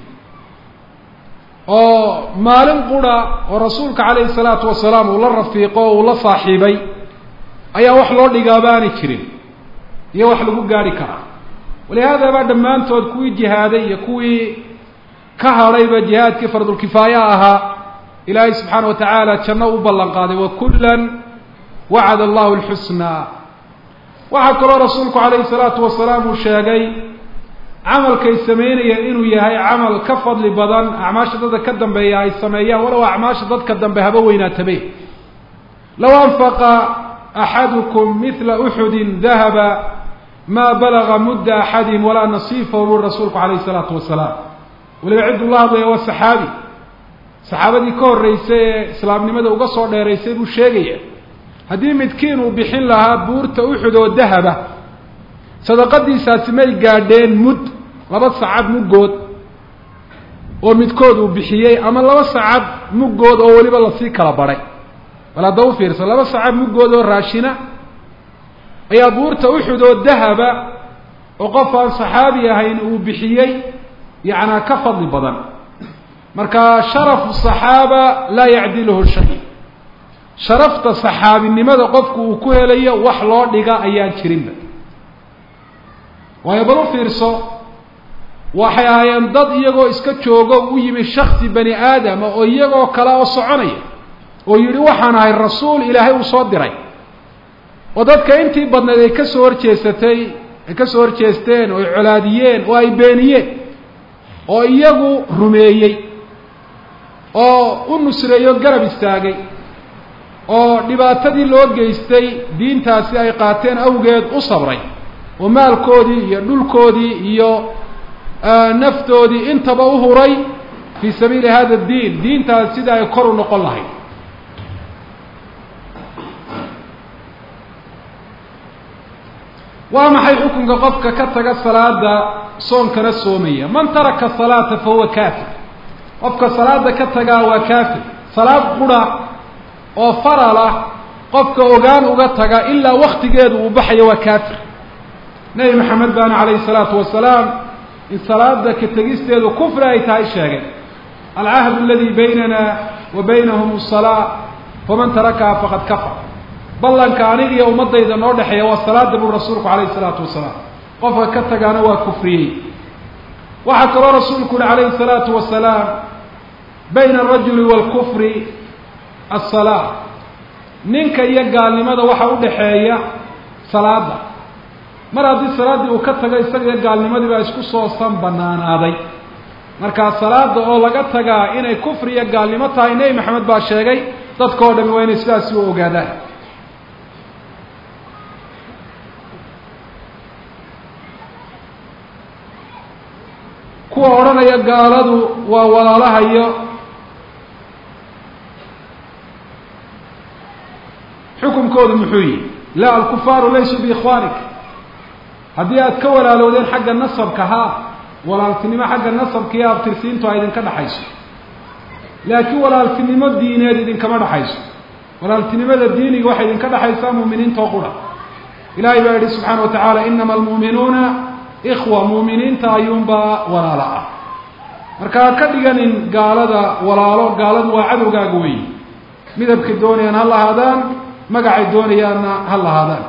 oo maalin qura oo rasuulka calayhi salaatu wasalaam uu la rafiiqo o uu la saaxiibay ayaa wax loo dhigaaba aanay jirin iyo wax lagu gaari karaa walihaada baa dhammaantood kuwii jihaaday iyo kuwii ka hadhayba jihaadkii fardulkifaaya ahaa ilaahay subxaana wa tacaala janno u ballan qaaday wa kullan wacada allahu alxusnaa waxaa kaloo rasuulku calayhi salaatu wasalaam uu sheegay camalkay sameynayeen inuu yahay camal ka fadli badan acmaasha dadka ka dambeeya ay sameeyaan walow acmaasha dadka dambe haba weynaatabe low anfaqa axadukum mila uxudin dahaba maa balaga mudda axadin walaa nasiifahu buri rasuulku calayhi salaatu wasalaam weliba cidduu la hadlaya waa saxaabi saxaabadii ka horreysay ee islaamnimada uga soo dheeraysay buu sheegaya haddii midkiin uu bixin lahaa buurta uxud oo dahaba sadaqadiisaasi may gaadheen mud laba sacad muggood oo midkood uu bixiyey ama laba sacad muggood oo weliba lasii kala badhay bal hadda u fiirsan laba sacad muggood oo raashina ayaa buurta uxud oo dahaba oo qof aan saxaabi ahayn uu bixiyey yacnaa ka fadli badan marka sharafu saxaaba laa yacdiluhu shay sharafta saxaabinimada qofku uu ku helayo wax loo dhiga ayaan jirinba waayo bal u fiirso waxay ahaayeen dad iyagoo iska joogo u yimi shaksi bani aadama oo iyagoo kale oo soconaya oo yidhi waxaan ahay rasuul ilaahay uu soo diray oo dadka intii badnayd ay ka soo horjeesatay ay ka soo horjeesteen oo ay colaadiyeen oo ay beeniyeen oo iyagu rumeeyey oo u nusreeyo garab istaagay oo dhibaatadii loo geystay diintaasi ay qaateen awgeed u sabray oo maalkoodii iyo dhulkoodii iyo naftoodii intaba u huray fii sabiili hada diin diintaas sida ay kor u noqon lahayd waa maxay xukunka qofka ka taga salaada soonkana soomaya man taraka salaata fa huwa kaafir qofka salaada ka tagaa waa kaafir salaad qura oo faral ah qofka ogaan uga taga ilaa waktigeedu uu baxayo waa kaafir nebi maxamed baana calayhi salaatu wasalaam in salaada ka tegisteedu kufri ay tahay sheegay alcahdu aladii baynana wa baynahum asalaa faman tarakaha faqad kafar ballanka aniga iyo ummadayda noo dhexeeya waa salaada buu rasuulku calayhi salaatu wasalaam qofka ka tagaana waa kufriyey waxaa kaloo rasuulku uhi calayhi salaatu wasalaam bayna alrajuli waalkufri asalaa ninka iyo gaalnimada waxa u dhexeeya salaada mar haddii salaaddii uu ka tago isaga iyo gaalnimadii baa isku soo san banaanaaday markaa salaada oo laga tagaa inay kufri iyo gaalnimo tahay nebi maxamed baa sheegay dadka o dhami waa inay sidaasi u ogaadaan kuwa odhanaya gaaladu waa walaalahayo xukunkoodu muxuu yihi la alkufaaru laysuu biikhwaanik haddii aad ka walaalowdeen xagga nasabka ha walaaltinimo xagga nasabka iyo abtirsiintu a idinka dhaxayso laakiin walaaltinimo diineed idinkama dhaxayso walaaltinimada diiniga waxay idinka dhaxaysaa muuminiintoo qura ilahay baa yihi subxaana wa tacaala inama almu'minuuna ikhwa muuminiinta ayuunbaa walaalo ah marka ha ka dhiganin gaalada walaalo gaaladu waa cadowgaaga weyi midabkay doonayaan ha lahaadaan magacay doonayaanna ha lahaadaan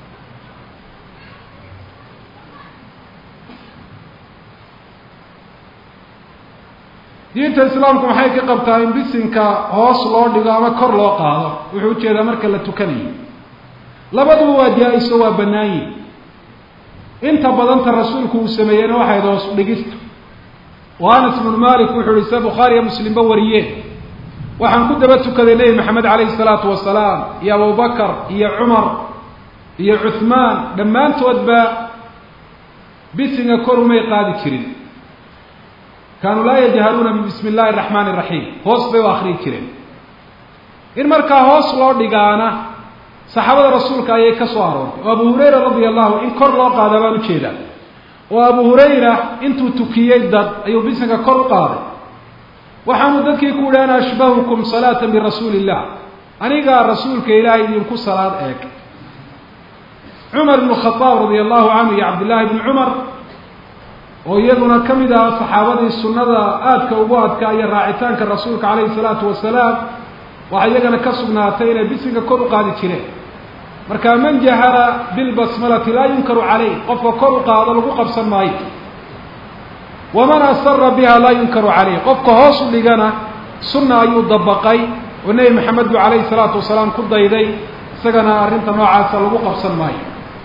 diinta islaamku maxay ka qabtaa in bisinka hoos loo dhigo ama kor loo qaado wuxuu ujeedaa marka la tukanayo labaduba waa jaa-iso waa bannaan yihin inta badanta rasuulku uu sameeyeyna waxayd hoos dhigista oo anas ibnu malik wuxuu yihi se bukhaariya muslimba wariyeen waxaan ku daba tukaday nebi maxamed calayhi salaatu wasalaam iyo abubakar iyo cumar iyo cuhmaan dhammaantoodba bisinga kor umay qaadi jirin kaanuu laa yajharuuna bismi illahi araxmaani iraxiim hoos bay u akriyi jireen in markaa hoos loo dhigaana saxaabada rasuulka ayay ka soo aroortay oo abu hurayra radia allahu in kor loo qaada baan ujeedaa oo abu hurayra intuu tukiyey dad ayuu bisinka kor u qaaday waxaanu dadkii ku yihi ana ashbahukum salaata birasuuli illah anigaa rasuulka ilaahay idinku salaad eeg cumar ibnu khadaab radia allahu canhu iyo cabdillaahi ibni cumar oo iyaguna ka mid aha saxaabadii sunnada aadka ugu adkaa iyo raacitaanka rasuulka calayhi salaatu wasalaam waxaa iyagana ka sugnaatay inay bisinka kor u qaadi jireen marka man jahara bilbasmalati laa yunkaru caleyh qofka kor u qaado lagu qabsan maayo waman asara biha laa yunkaru caleyh qofka hoos u dhigana sunna ayuu dabaqay oo nebi maxamed bu calayhi salaatu wasalaam ku dayday isagana arrinta noocaasa lagu qabsan maayo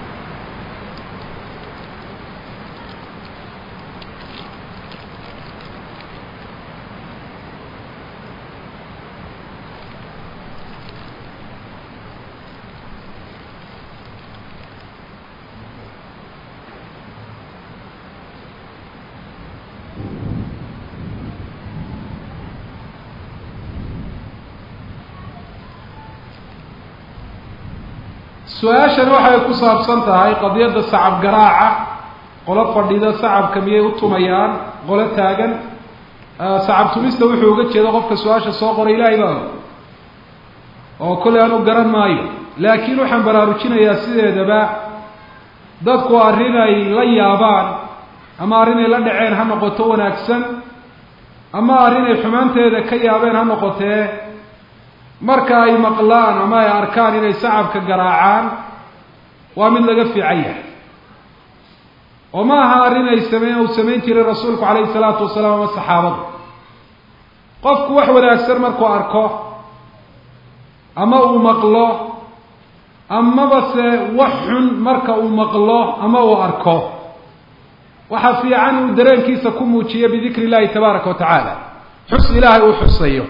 su-aashani waxay ku saabsan tahay qadiyadda sacab garaaca qolo fadhida sacabka miyay u tumayaan qolo taagan sacab tumista wuxuu uga jeedo qofka su-aasha soo qoray ilaahay baa oo kolley aan u garan maayo laakiin waxaan baraarujinayaa sideedaba dadku arrin ay la yaabaan ama arrin ay la dhaceen ha noqoto wanaagsan ama arrin ay xumaanteeda ka yaabeen ha noqotee marka ay maqlaan ama ay arkaan inay sacabka garaacaan waa mid laga fiican yahay oo ma aha arrin ay sameyn uu samayn jiray rasuulku calayhi salaatu wasalaam ama saxaabadu qofku wax wanaagsan markuu arko ama uu maqlo amaba se wax xun marka uu maqlo ama uu arko waxaa fiican inuu dareenkiisa ku muujiyo bidikri illahi tabaaraka wa tacaala xus ilaahay uu xusayo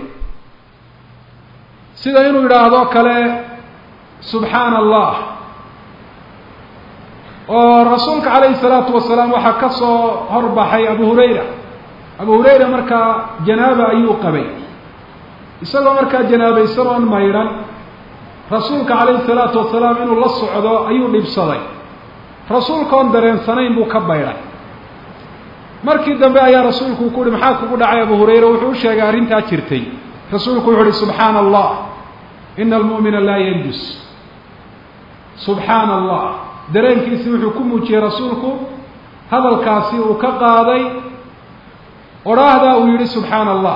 sida inuu yidhaahdo kale subxaana allah oo rasuulka calayhi salaatu wasalaam waxaa ka soo horbaxay abu hurayra abu hurayra markaa janaaba ayuu qabay isagoo markaa janaabaysan oon maydhan rasuulka calayhi salaatu wasalaam inuu la socdo ayuu dhibsaday rasuulka oon dareensanayn buu ka baydhay markii dambe ayaa rasuulku ku uhi maxaa kugu dhacay abu hurayra wuxuu u sheegay arrintaa jirtay rasuulku wuxu uhi subxaana allah ina almu'mina laa yanjus subxaana allah dareenkiisi wuxuu ku muujiyey rasuulku hadalkaasi uu ka qaaday odhaahdaa uu yidhi subxaana allah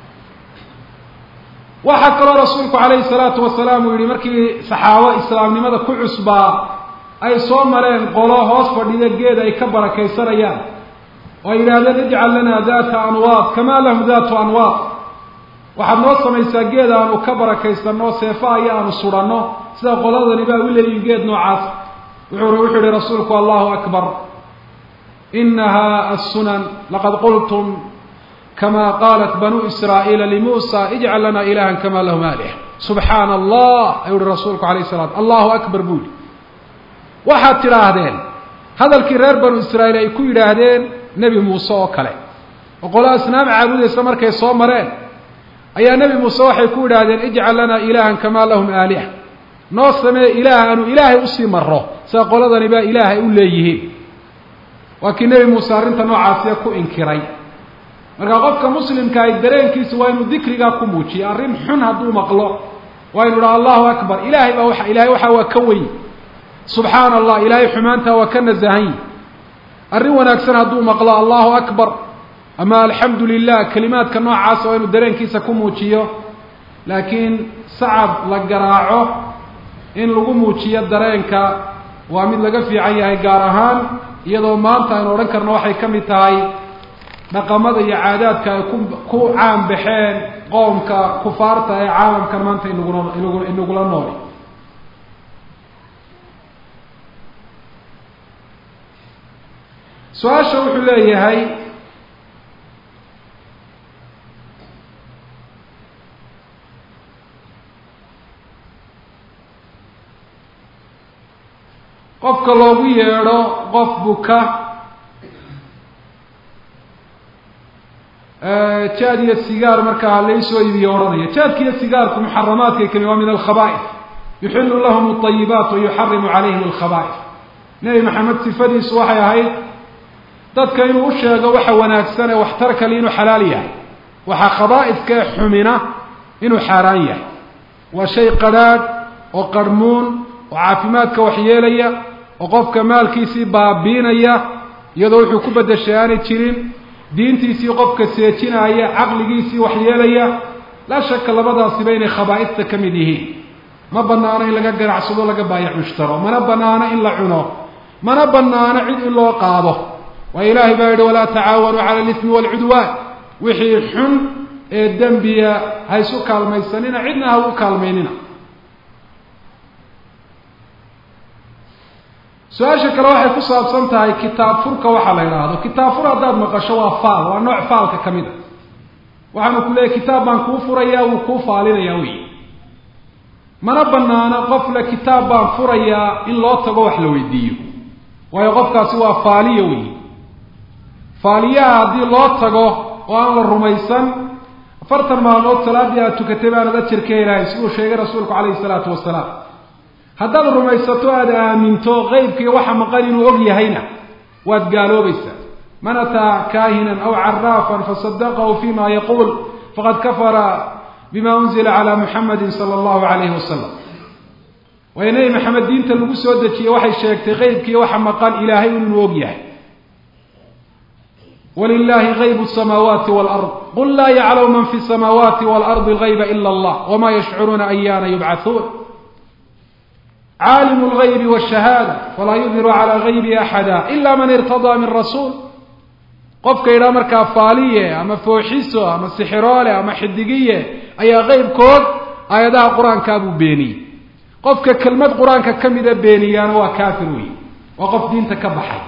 waxaa kaloo rasuulku calayhi salaatu wasalaam uu yidhi markii saxaabo islaamnimada ku cusbaa ay soo mareen qolo hoos fadhiya geed ay ka barakaysanayaan oo ay yidhaahdeen ijcal lanaa daata anwaad kamaa lahum daatu anwaad waxaad noo samaysaa geed aanu ka barakaysanno seefa iyo aanu sudhanno sida qoladani baa u leeyihin geed noocaas wuxuu wuxuu yihi rasuulku allahu akbar inaha assunan laqad qultum kama qaalat banuu israa'iila limuusa ijcal lana ilahan kama lahum aalih subxaana allah ayuu yihi rasuulku alayh salaam allahu akbar buu yihi waxaad tidhaahdeen hadalkii reer banu israa'iil ay ku yidhaahdeen nebi muuse oo kale oo qolo asnaam caabudaysa markay soo mareen ayaa nebi muuse waxay ku yidhaahdeen ijcal lana ilahan kamaa lahum aaliha noo samee ilaah aanu ilaahay usii maro sida qoladani baa ilaahay u leeyihiin waa kii nebi muuse arrinta noocaasiya ku inkiray marka qofka muslimka ay dareenkiisa waa inuu dikrigaa ku muujiyo arrin xun hadduu maqlo waa inu dhaha allahu akbar ilaahay baa wa ilahay waxaa waa ka weyn subxaana allah ilaahay xumaantaa waa ka nasahan yi arrin wanaagsan hadduu maqlo allahu akbar ama alxamdu lilah kelimaadka noocaasa waa inuu dareenkiisa ku muujiyo laakiin sacab la garaaco in lagu muujiyo dareenka waa mid laga fiican yahay gaar ahaan iyadoo maanta aynu odhan karno waxay ka mid tahay dhaqamada iyo caadaadka ay ku ku caan baxeen qoomka kufaarta ee caalamkan maanta inaguna inagu inagula nooli su-aasha wuxuu leeyahay qofka loogu yeedho qof buka jaad iyo sigaar markaa laysoo iibiyo odhanaya jaadka iyo sigaarku muxaramaadkay kami waa min alkhaba'if yuxilu lahum alayibaat wa yuxarimu calayhim alkhaba'if nebi maxamed sifadiisu waxay ahayd dadka inuu u sheego waxa wanaagsan ee waxtar kale inuu xalaal yahay waxaa khabaa'iska ee xumina inuu xaaraan yahay waa shay qadrhaadh oo qarhmuun oo caafimaadka waxyeelaya oo qofka maalkiisii baabiinaya iyadoo wuxuu ku beddeshay aanay jirin diintiisii qofka seejinaya caqligiisii waxyeelaya laa shaka labadaasiba inay khabaa'ista ka mid yihiin ma banaano in laga ganacsado laga baayac mushtaro mana banaano in la cuno mana banaano cid in loo qaado waayo ilaahay baa yidhi walaa tacaawanuu cala alismi waalcudwaan wixii xun ee dembiya ha isu kaalmaysanina cidna ha ugu kaalmaynina su-aasha kale waxay ku saabsan tahay kitaab furka waxaa la yidhaahdo kitaab fur haddaad maqasho waa faal waa nooc faalka ka mid a waxaanu ku leeyahy kitaab baan kuu furayaa wuu kuu faalinayaa wey mana banaano qof le kitaab baan furayaa in loo tago wax la weydiiyo waayo qofkaasi waa faaliya wey faaliyaha haddii loo tago oo aan la rumaysan afartan maalmood salaaddii aad tukatay baanad ajar ka helahay siduu sheegay rasuulku calayhi salaatu wasalaam haddaad rumaysato aada aaminto qeybkii waxa maqan inuu og yahayna waad gaaloobaysaa man ataa kaahinan aw caraafan fasadaqahu fima yaquul faqad kafara bima unzila calaa muxamadin sala allahu calayhi wasalam waayo nebi maxamed diinta lagu soo dejiyey waxay sheegtay qeybkii waxa maqan ilaahay inuu og yahay wlilahi غayb الsamaawaati wاlأrض qul laa yaclamu man fi الsamaawaati wاlarضi غayba ila اllah wma yashcuruuna ayaana yubcaثuun caalim اlغaybi wالshahaada falaa yudhiru calى غaybi axada ila man irtadaa min rasuul qofka yidhaha markaa faaliye ama fooxiso ama sixiroole ama xidigiye ayaa qeybkood aayadaha qur-aankaa buu beeniyey qofka kelmad qur-aanka ka mida beeniyaana waa kaafir wey waa qof diinta ka baxay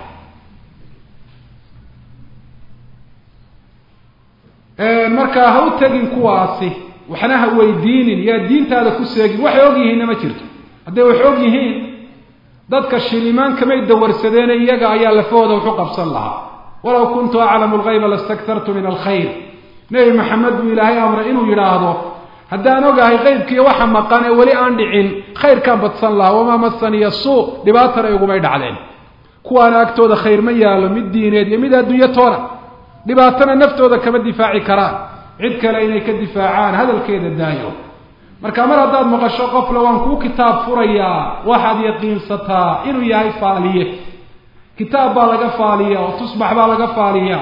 markaa ha u tegin kuwaasi waxna ha weydiinin yaa diintaada ku seegin waxay og yihiinna ma jirto hadday wax og yihiin dadka shilimaan kamay dawarsadeene iyaga ayaa lafahooda waxu qabsan lahaa walaw kuntu aclamu lgayba lastaktartu min alkhayr nebi maxamed buu ilaahay amray inuu yidhaahdo haddaan ogahay qeybkiiyo waxa maqan ee weli aan dhicin khayrkaan badsan lahaa wamaa masaniya suu dhibaatana igumay dhacdeen kuwaana agtooda khayr ma yaallo mid diineed iyo mid adduunyo toona dhibaatana naftooda kama difaaci karaan cid kale inay ka difaacaan hadalkeeda daayo marka mar haddaad maqasho qofle waan kuu kitaab furayaa waxaad yaqiinsataa inuu yahay faaliye kitaab baa laga faaliyaa oo tusbax baa laga faaliyaa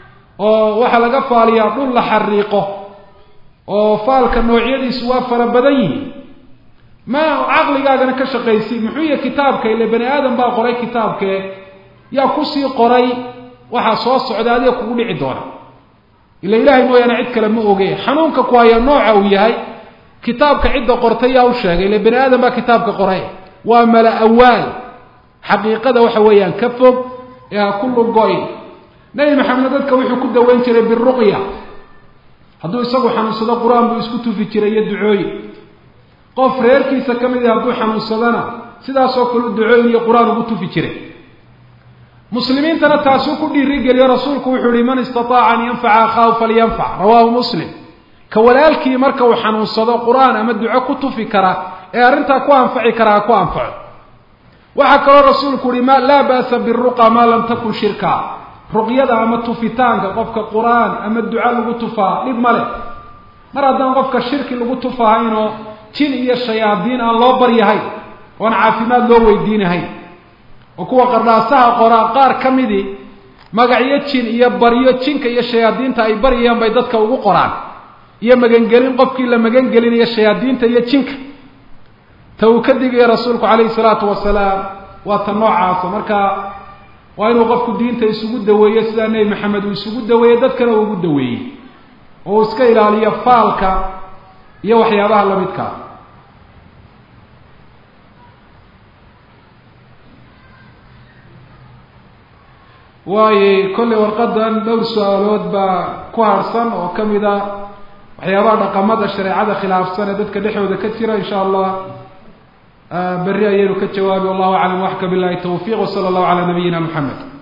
oo waxaa laga faaliyaa dhul la xariiqo oo faalka noocyadiisu waa fara badan yihiin ma caqligaagana ka shaqaysi muxuu yahay kitaabka ile bani aadam baa qoray kitaabkee yaa kusii qoray waxaa soo socda adiga kugu dhici doona ila ilaahay mooyaane cid kale ma oge xanuunka ku haya nooca uu yahay kitaabka cidda qortay yaa u sheegay ile bani aadam baa kitaabka qoray waa mala awaal xaqiiqada waxa weeyaan ka fog ee ha ku lugoyn nebi maxamed dadka wuxuu ku daweyn jiray biruqya hadduu isagu xanuunsado qur-aan buu isku tufi jiray iyo ducooyin qof reerkiisa ka mid ah hadduu xanuunsadana sidaasoo kale u ducooyin iyo qur-aan ugu tufi jiray muslimiintana taasuu ku dhiirigeliyo rasuulku wuxuu yihi man istataaca an yanfaca akhaahu falyanfac rawaahu muslim ka walaalkii marka uu xanuunsado qur-aan ama duco ku tufi kara ee arrintaa ku anfaci kara ha ku anfaco waxaa kaloo rasuulku yihi ma laa ba'sa biruqa maa lam takun shirka ruqyada ama tufitaanka qofka qur-aan ama duco lagu tufaa dhib ma leh mar haddaan qofka shirki lagu tufahaynoo jin iyo shayaadiin aan loo baryahayn oon caafimaad loo weydiinahayn oo kuwa qardhaasaha qoraa qaar ka midii magacyo jin iyo baryo jinka iyo shayaadiinta ay baryayaan bay dadka ugu qoraan iyo magangelin qofkii la magangelinayo shayaadiinta iyo jinka ta uu ka digaya rasuulku calayhi salaatu wasalaam waa ta noocaasa marka waa inuu qofku diinta isugu daweeyo sidaa nebi maxamed uu isugu daweeyey dadkana uu ugu daweeyey oo uu iska ilaaliyo faalka iyo waxyaabaha lamidkaa waayo kollay warqadan dhowr su-aalood baa ku harsan oo ka mid a waxyaabaha dhaqamada shareecada khilaafsan ee dadka dhexdooda ka jira insha allah berri ayaynu ka jawaabi wallahu aclam waxka billahi tawfiq wsala allahu calaa nabiyina moxamed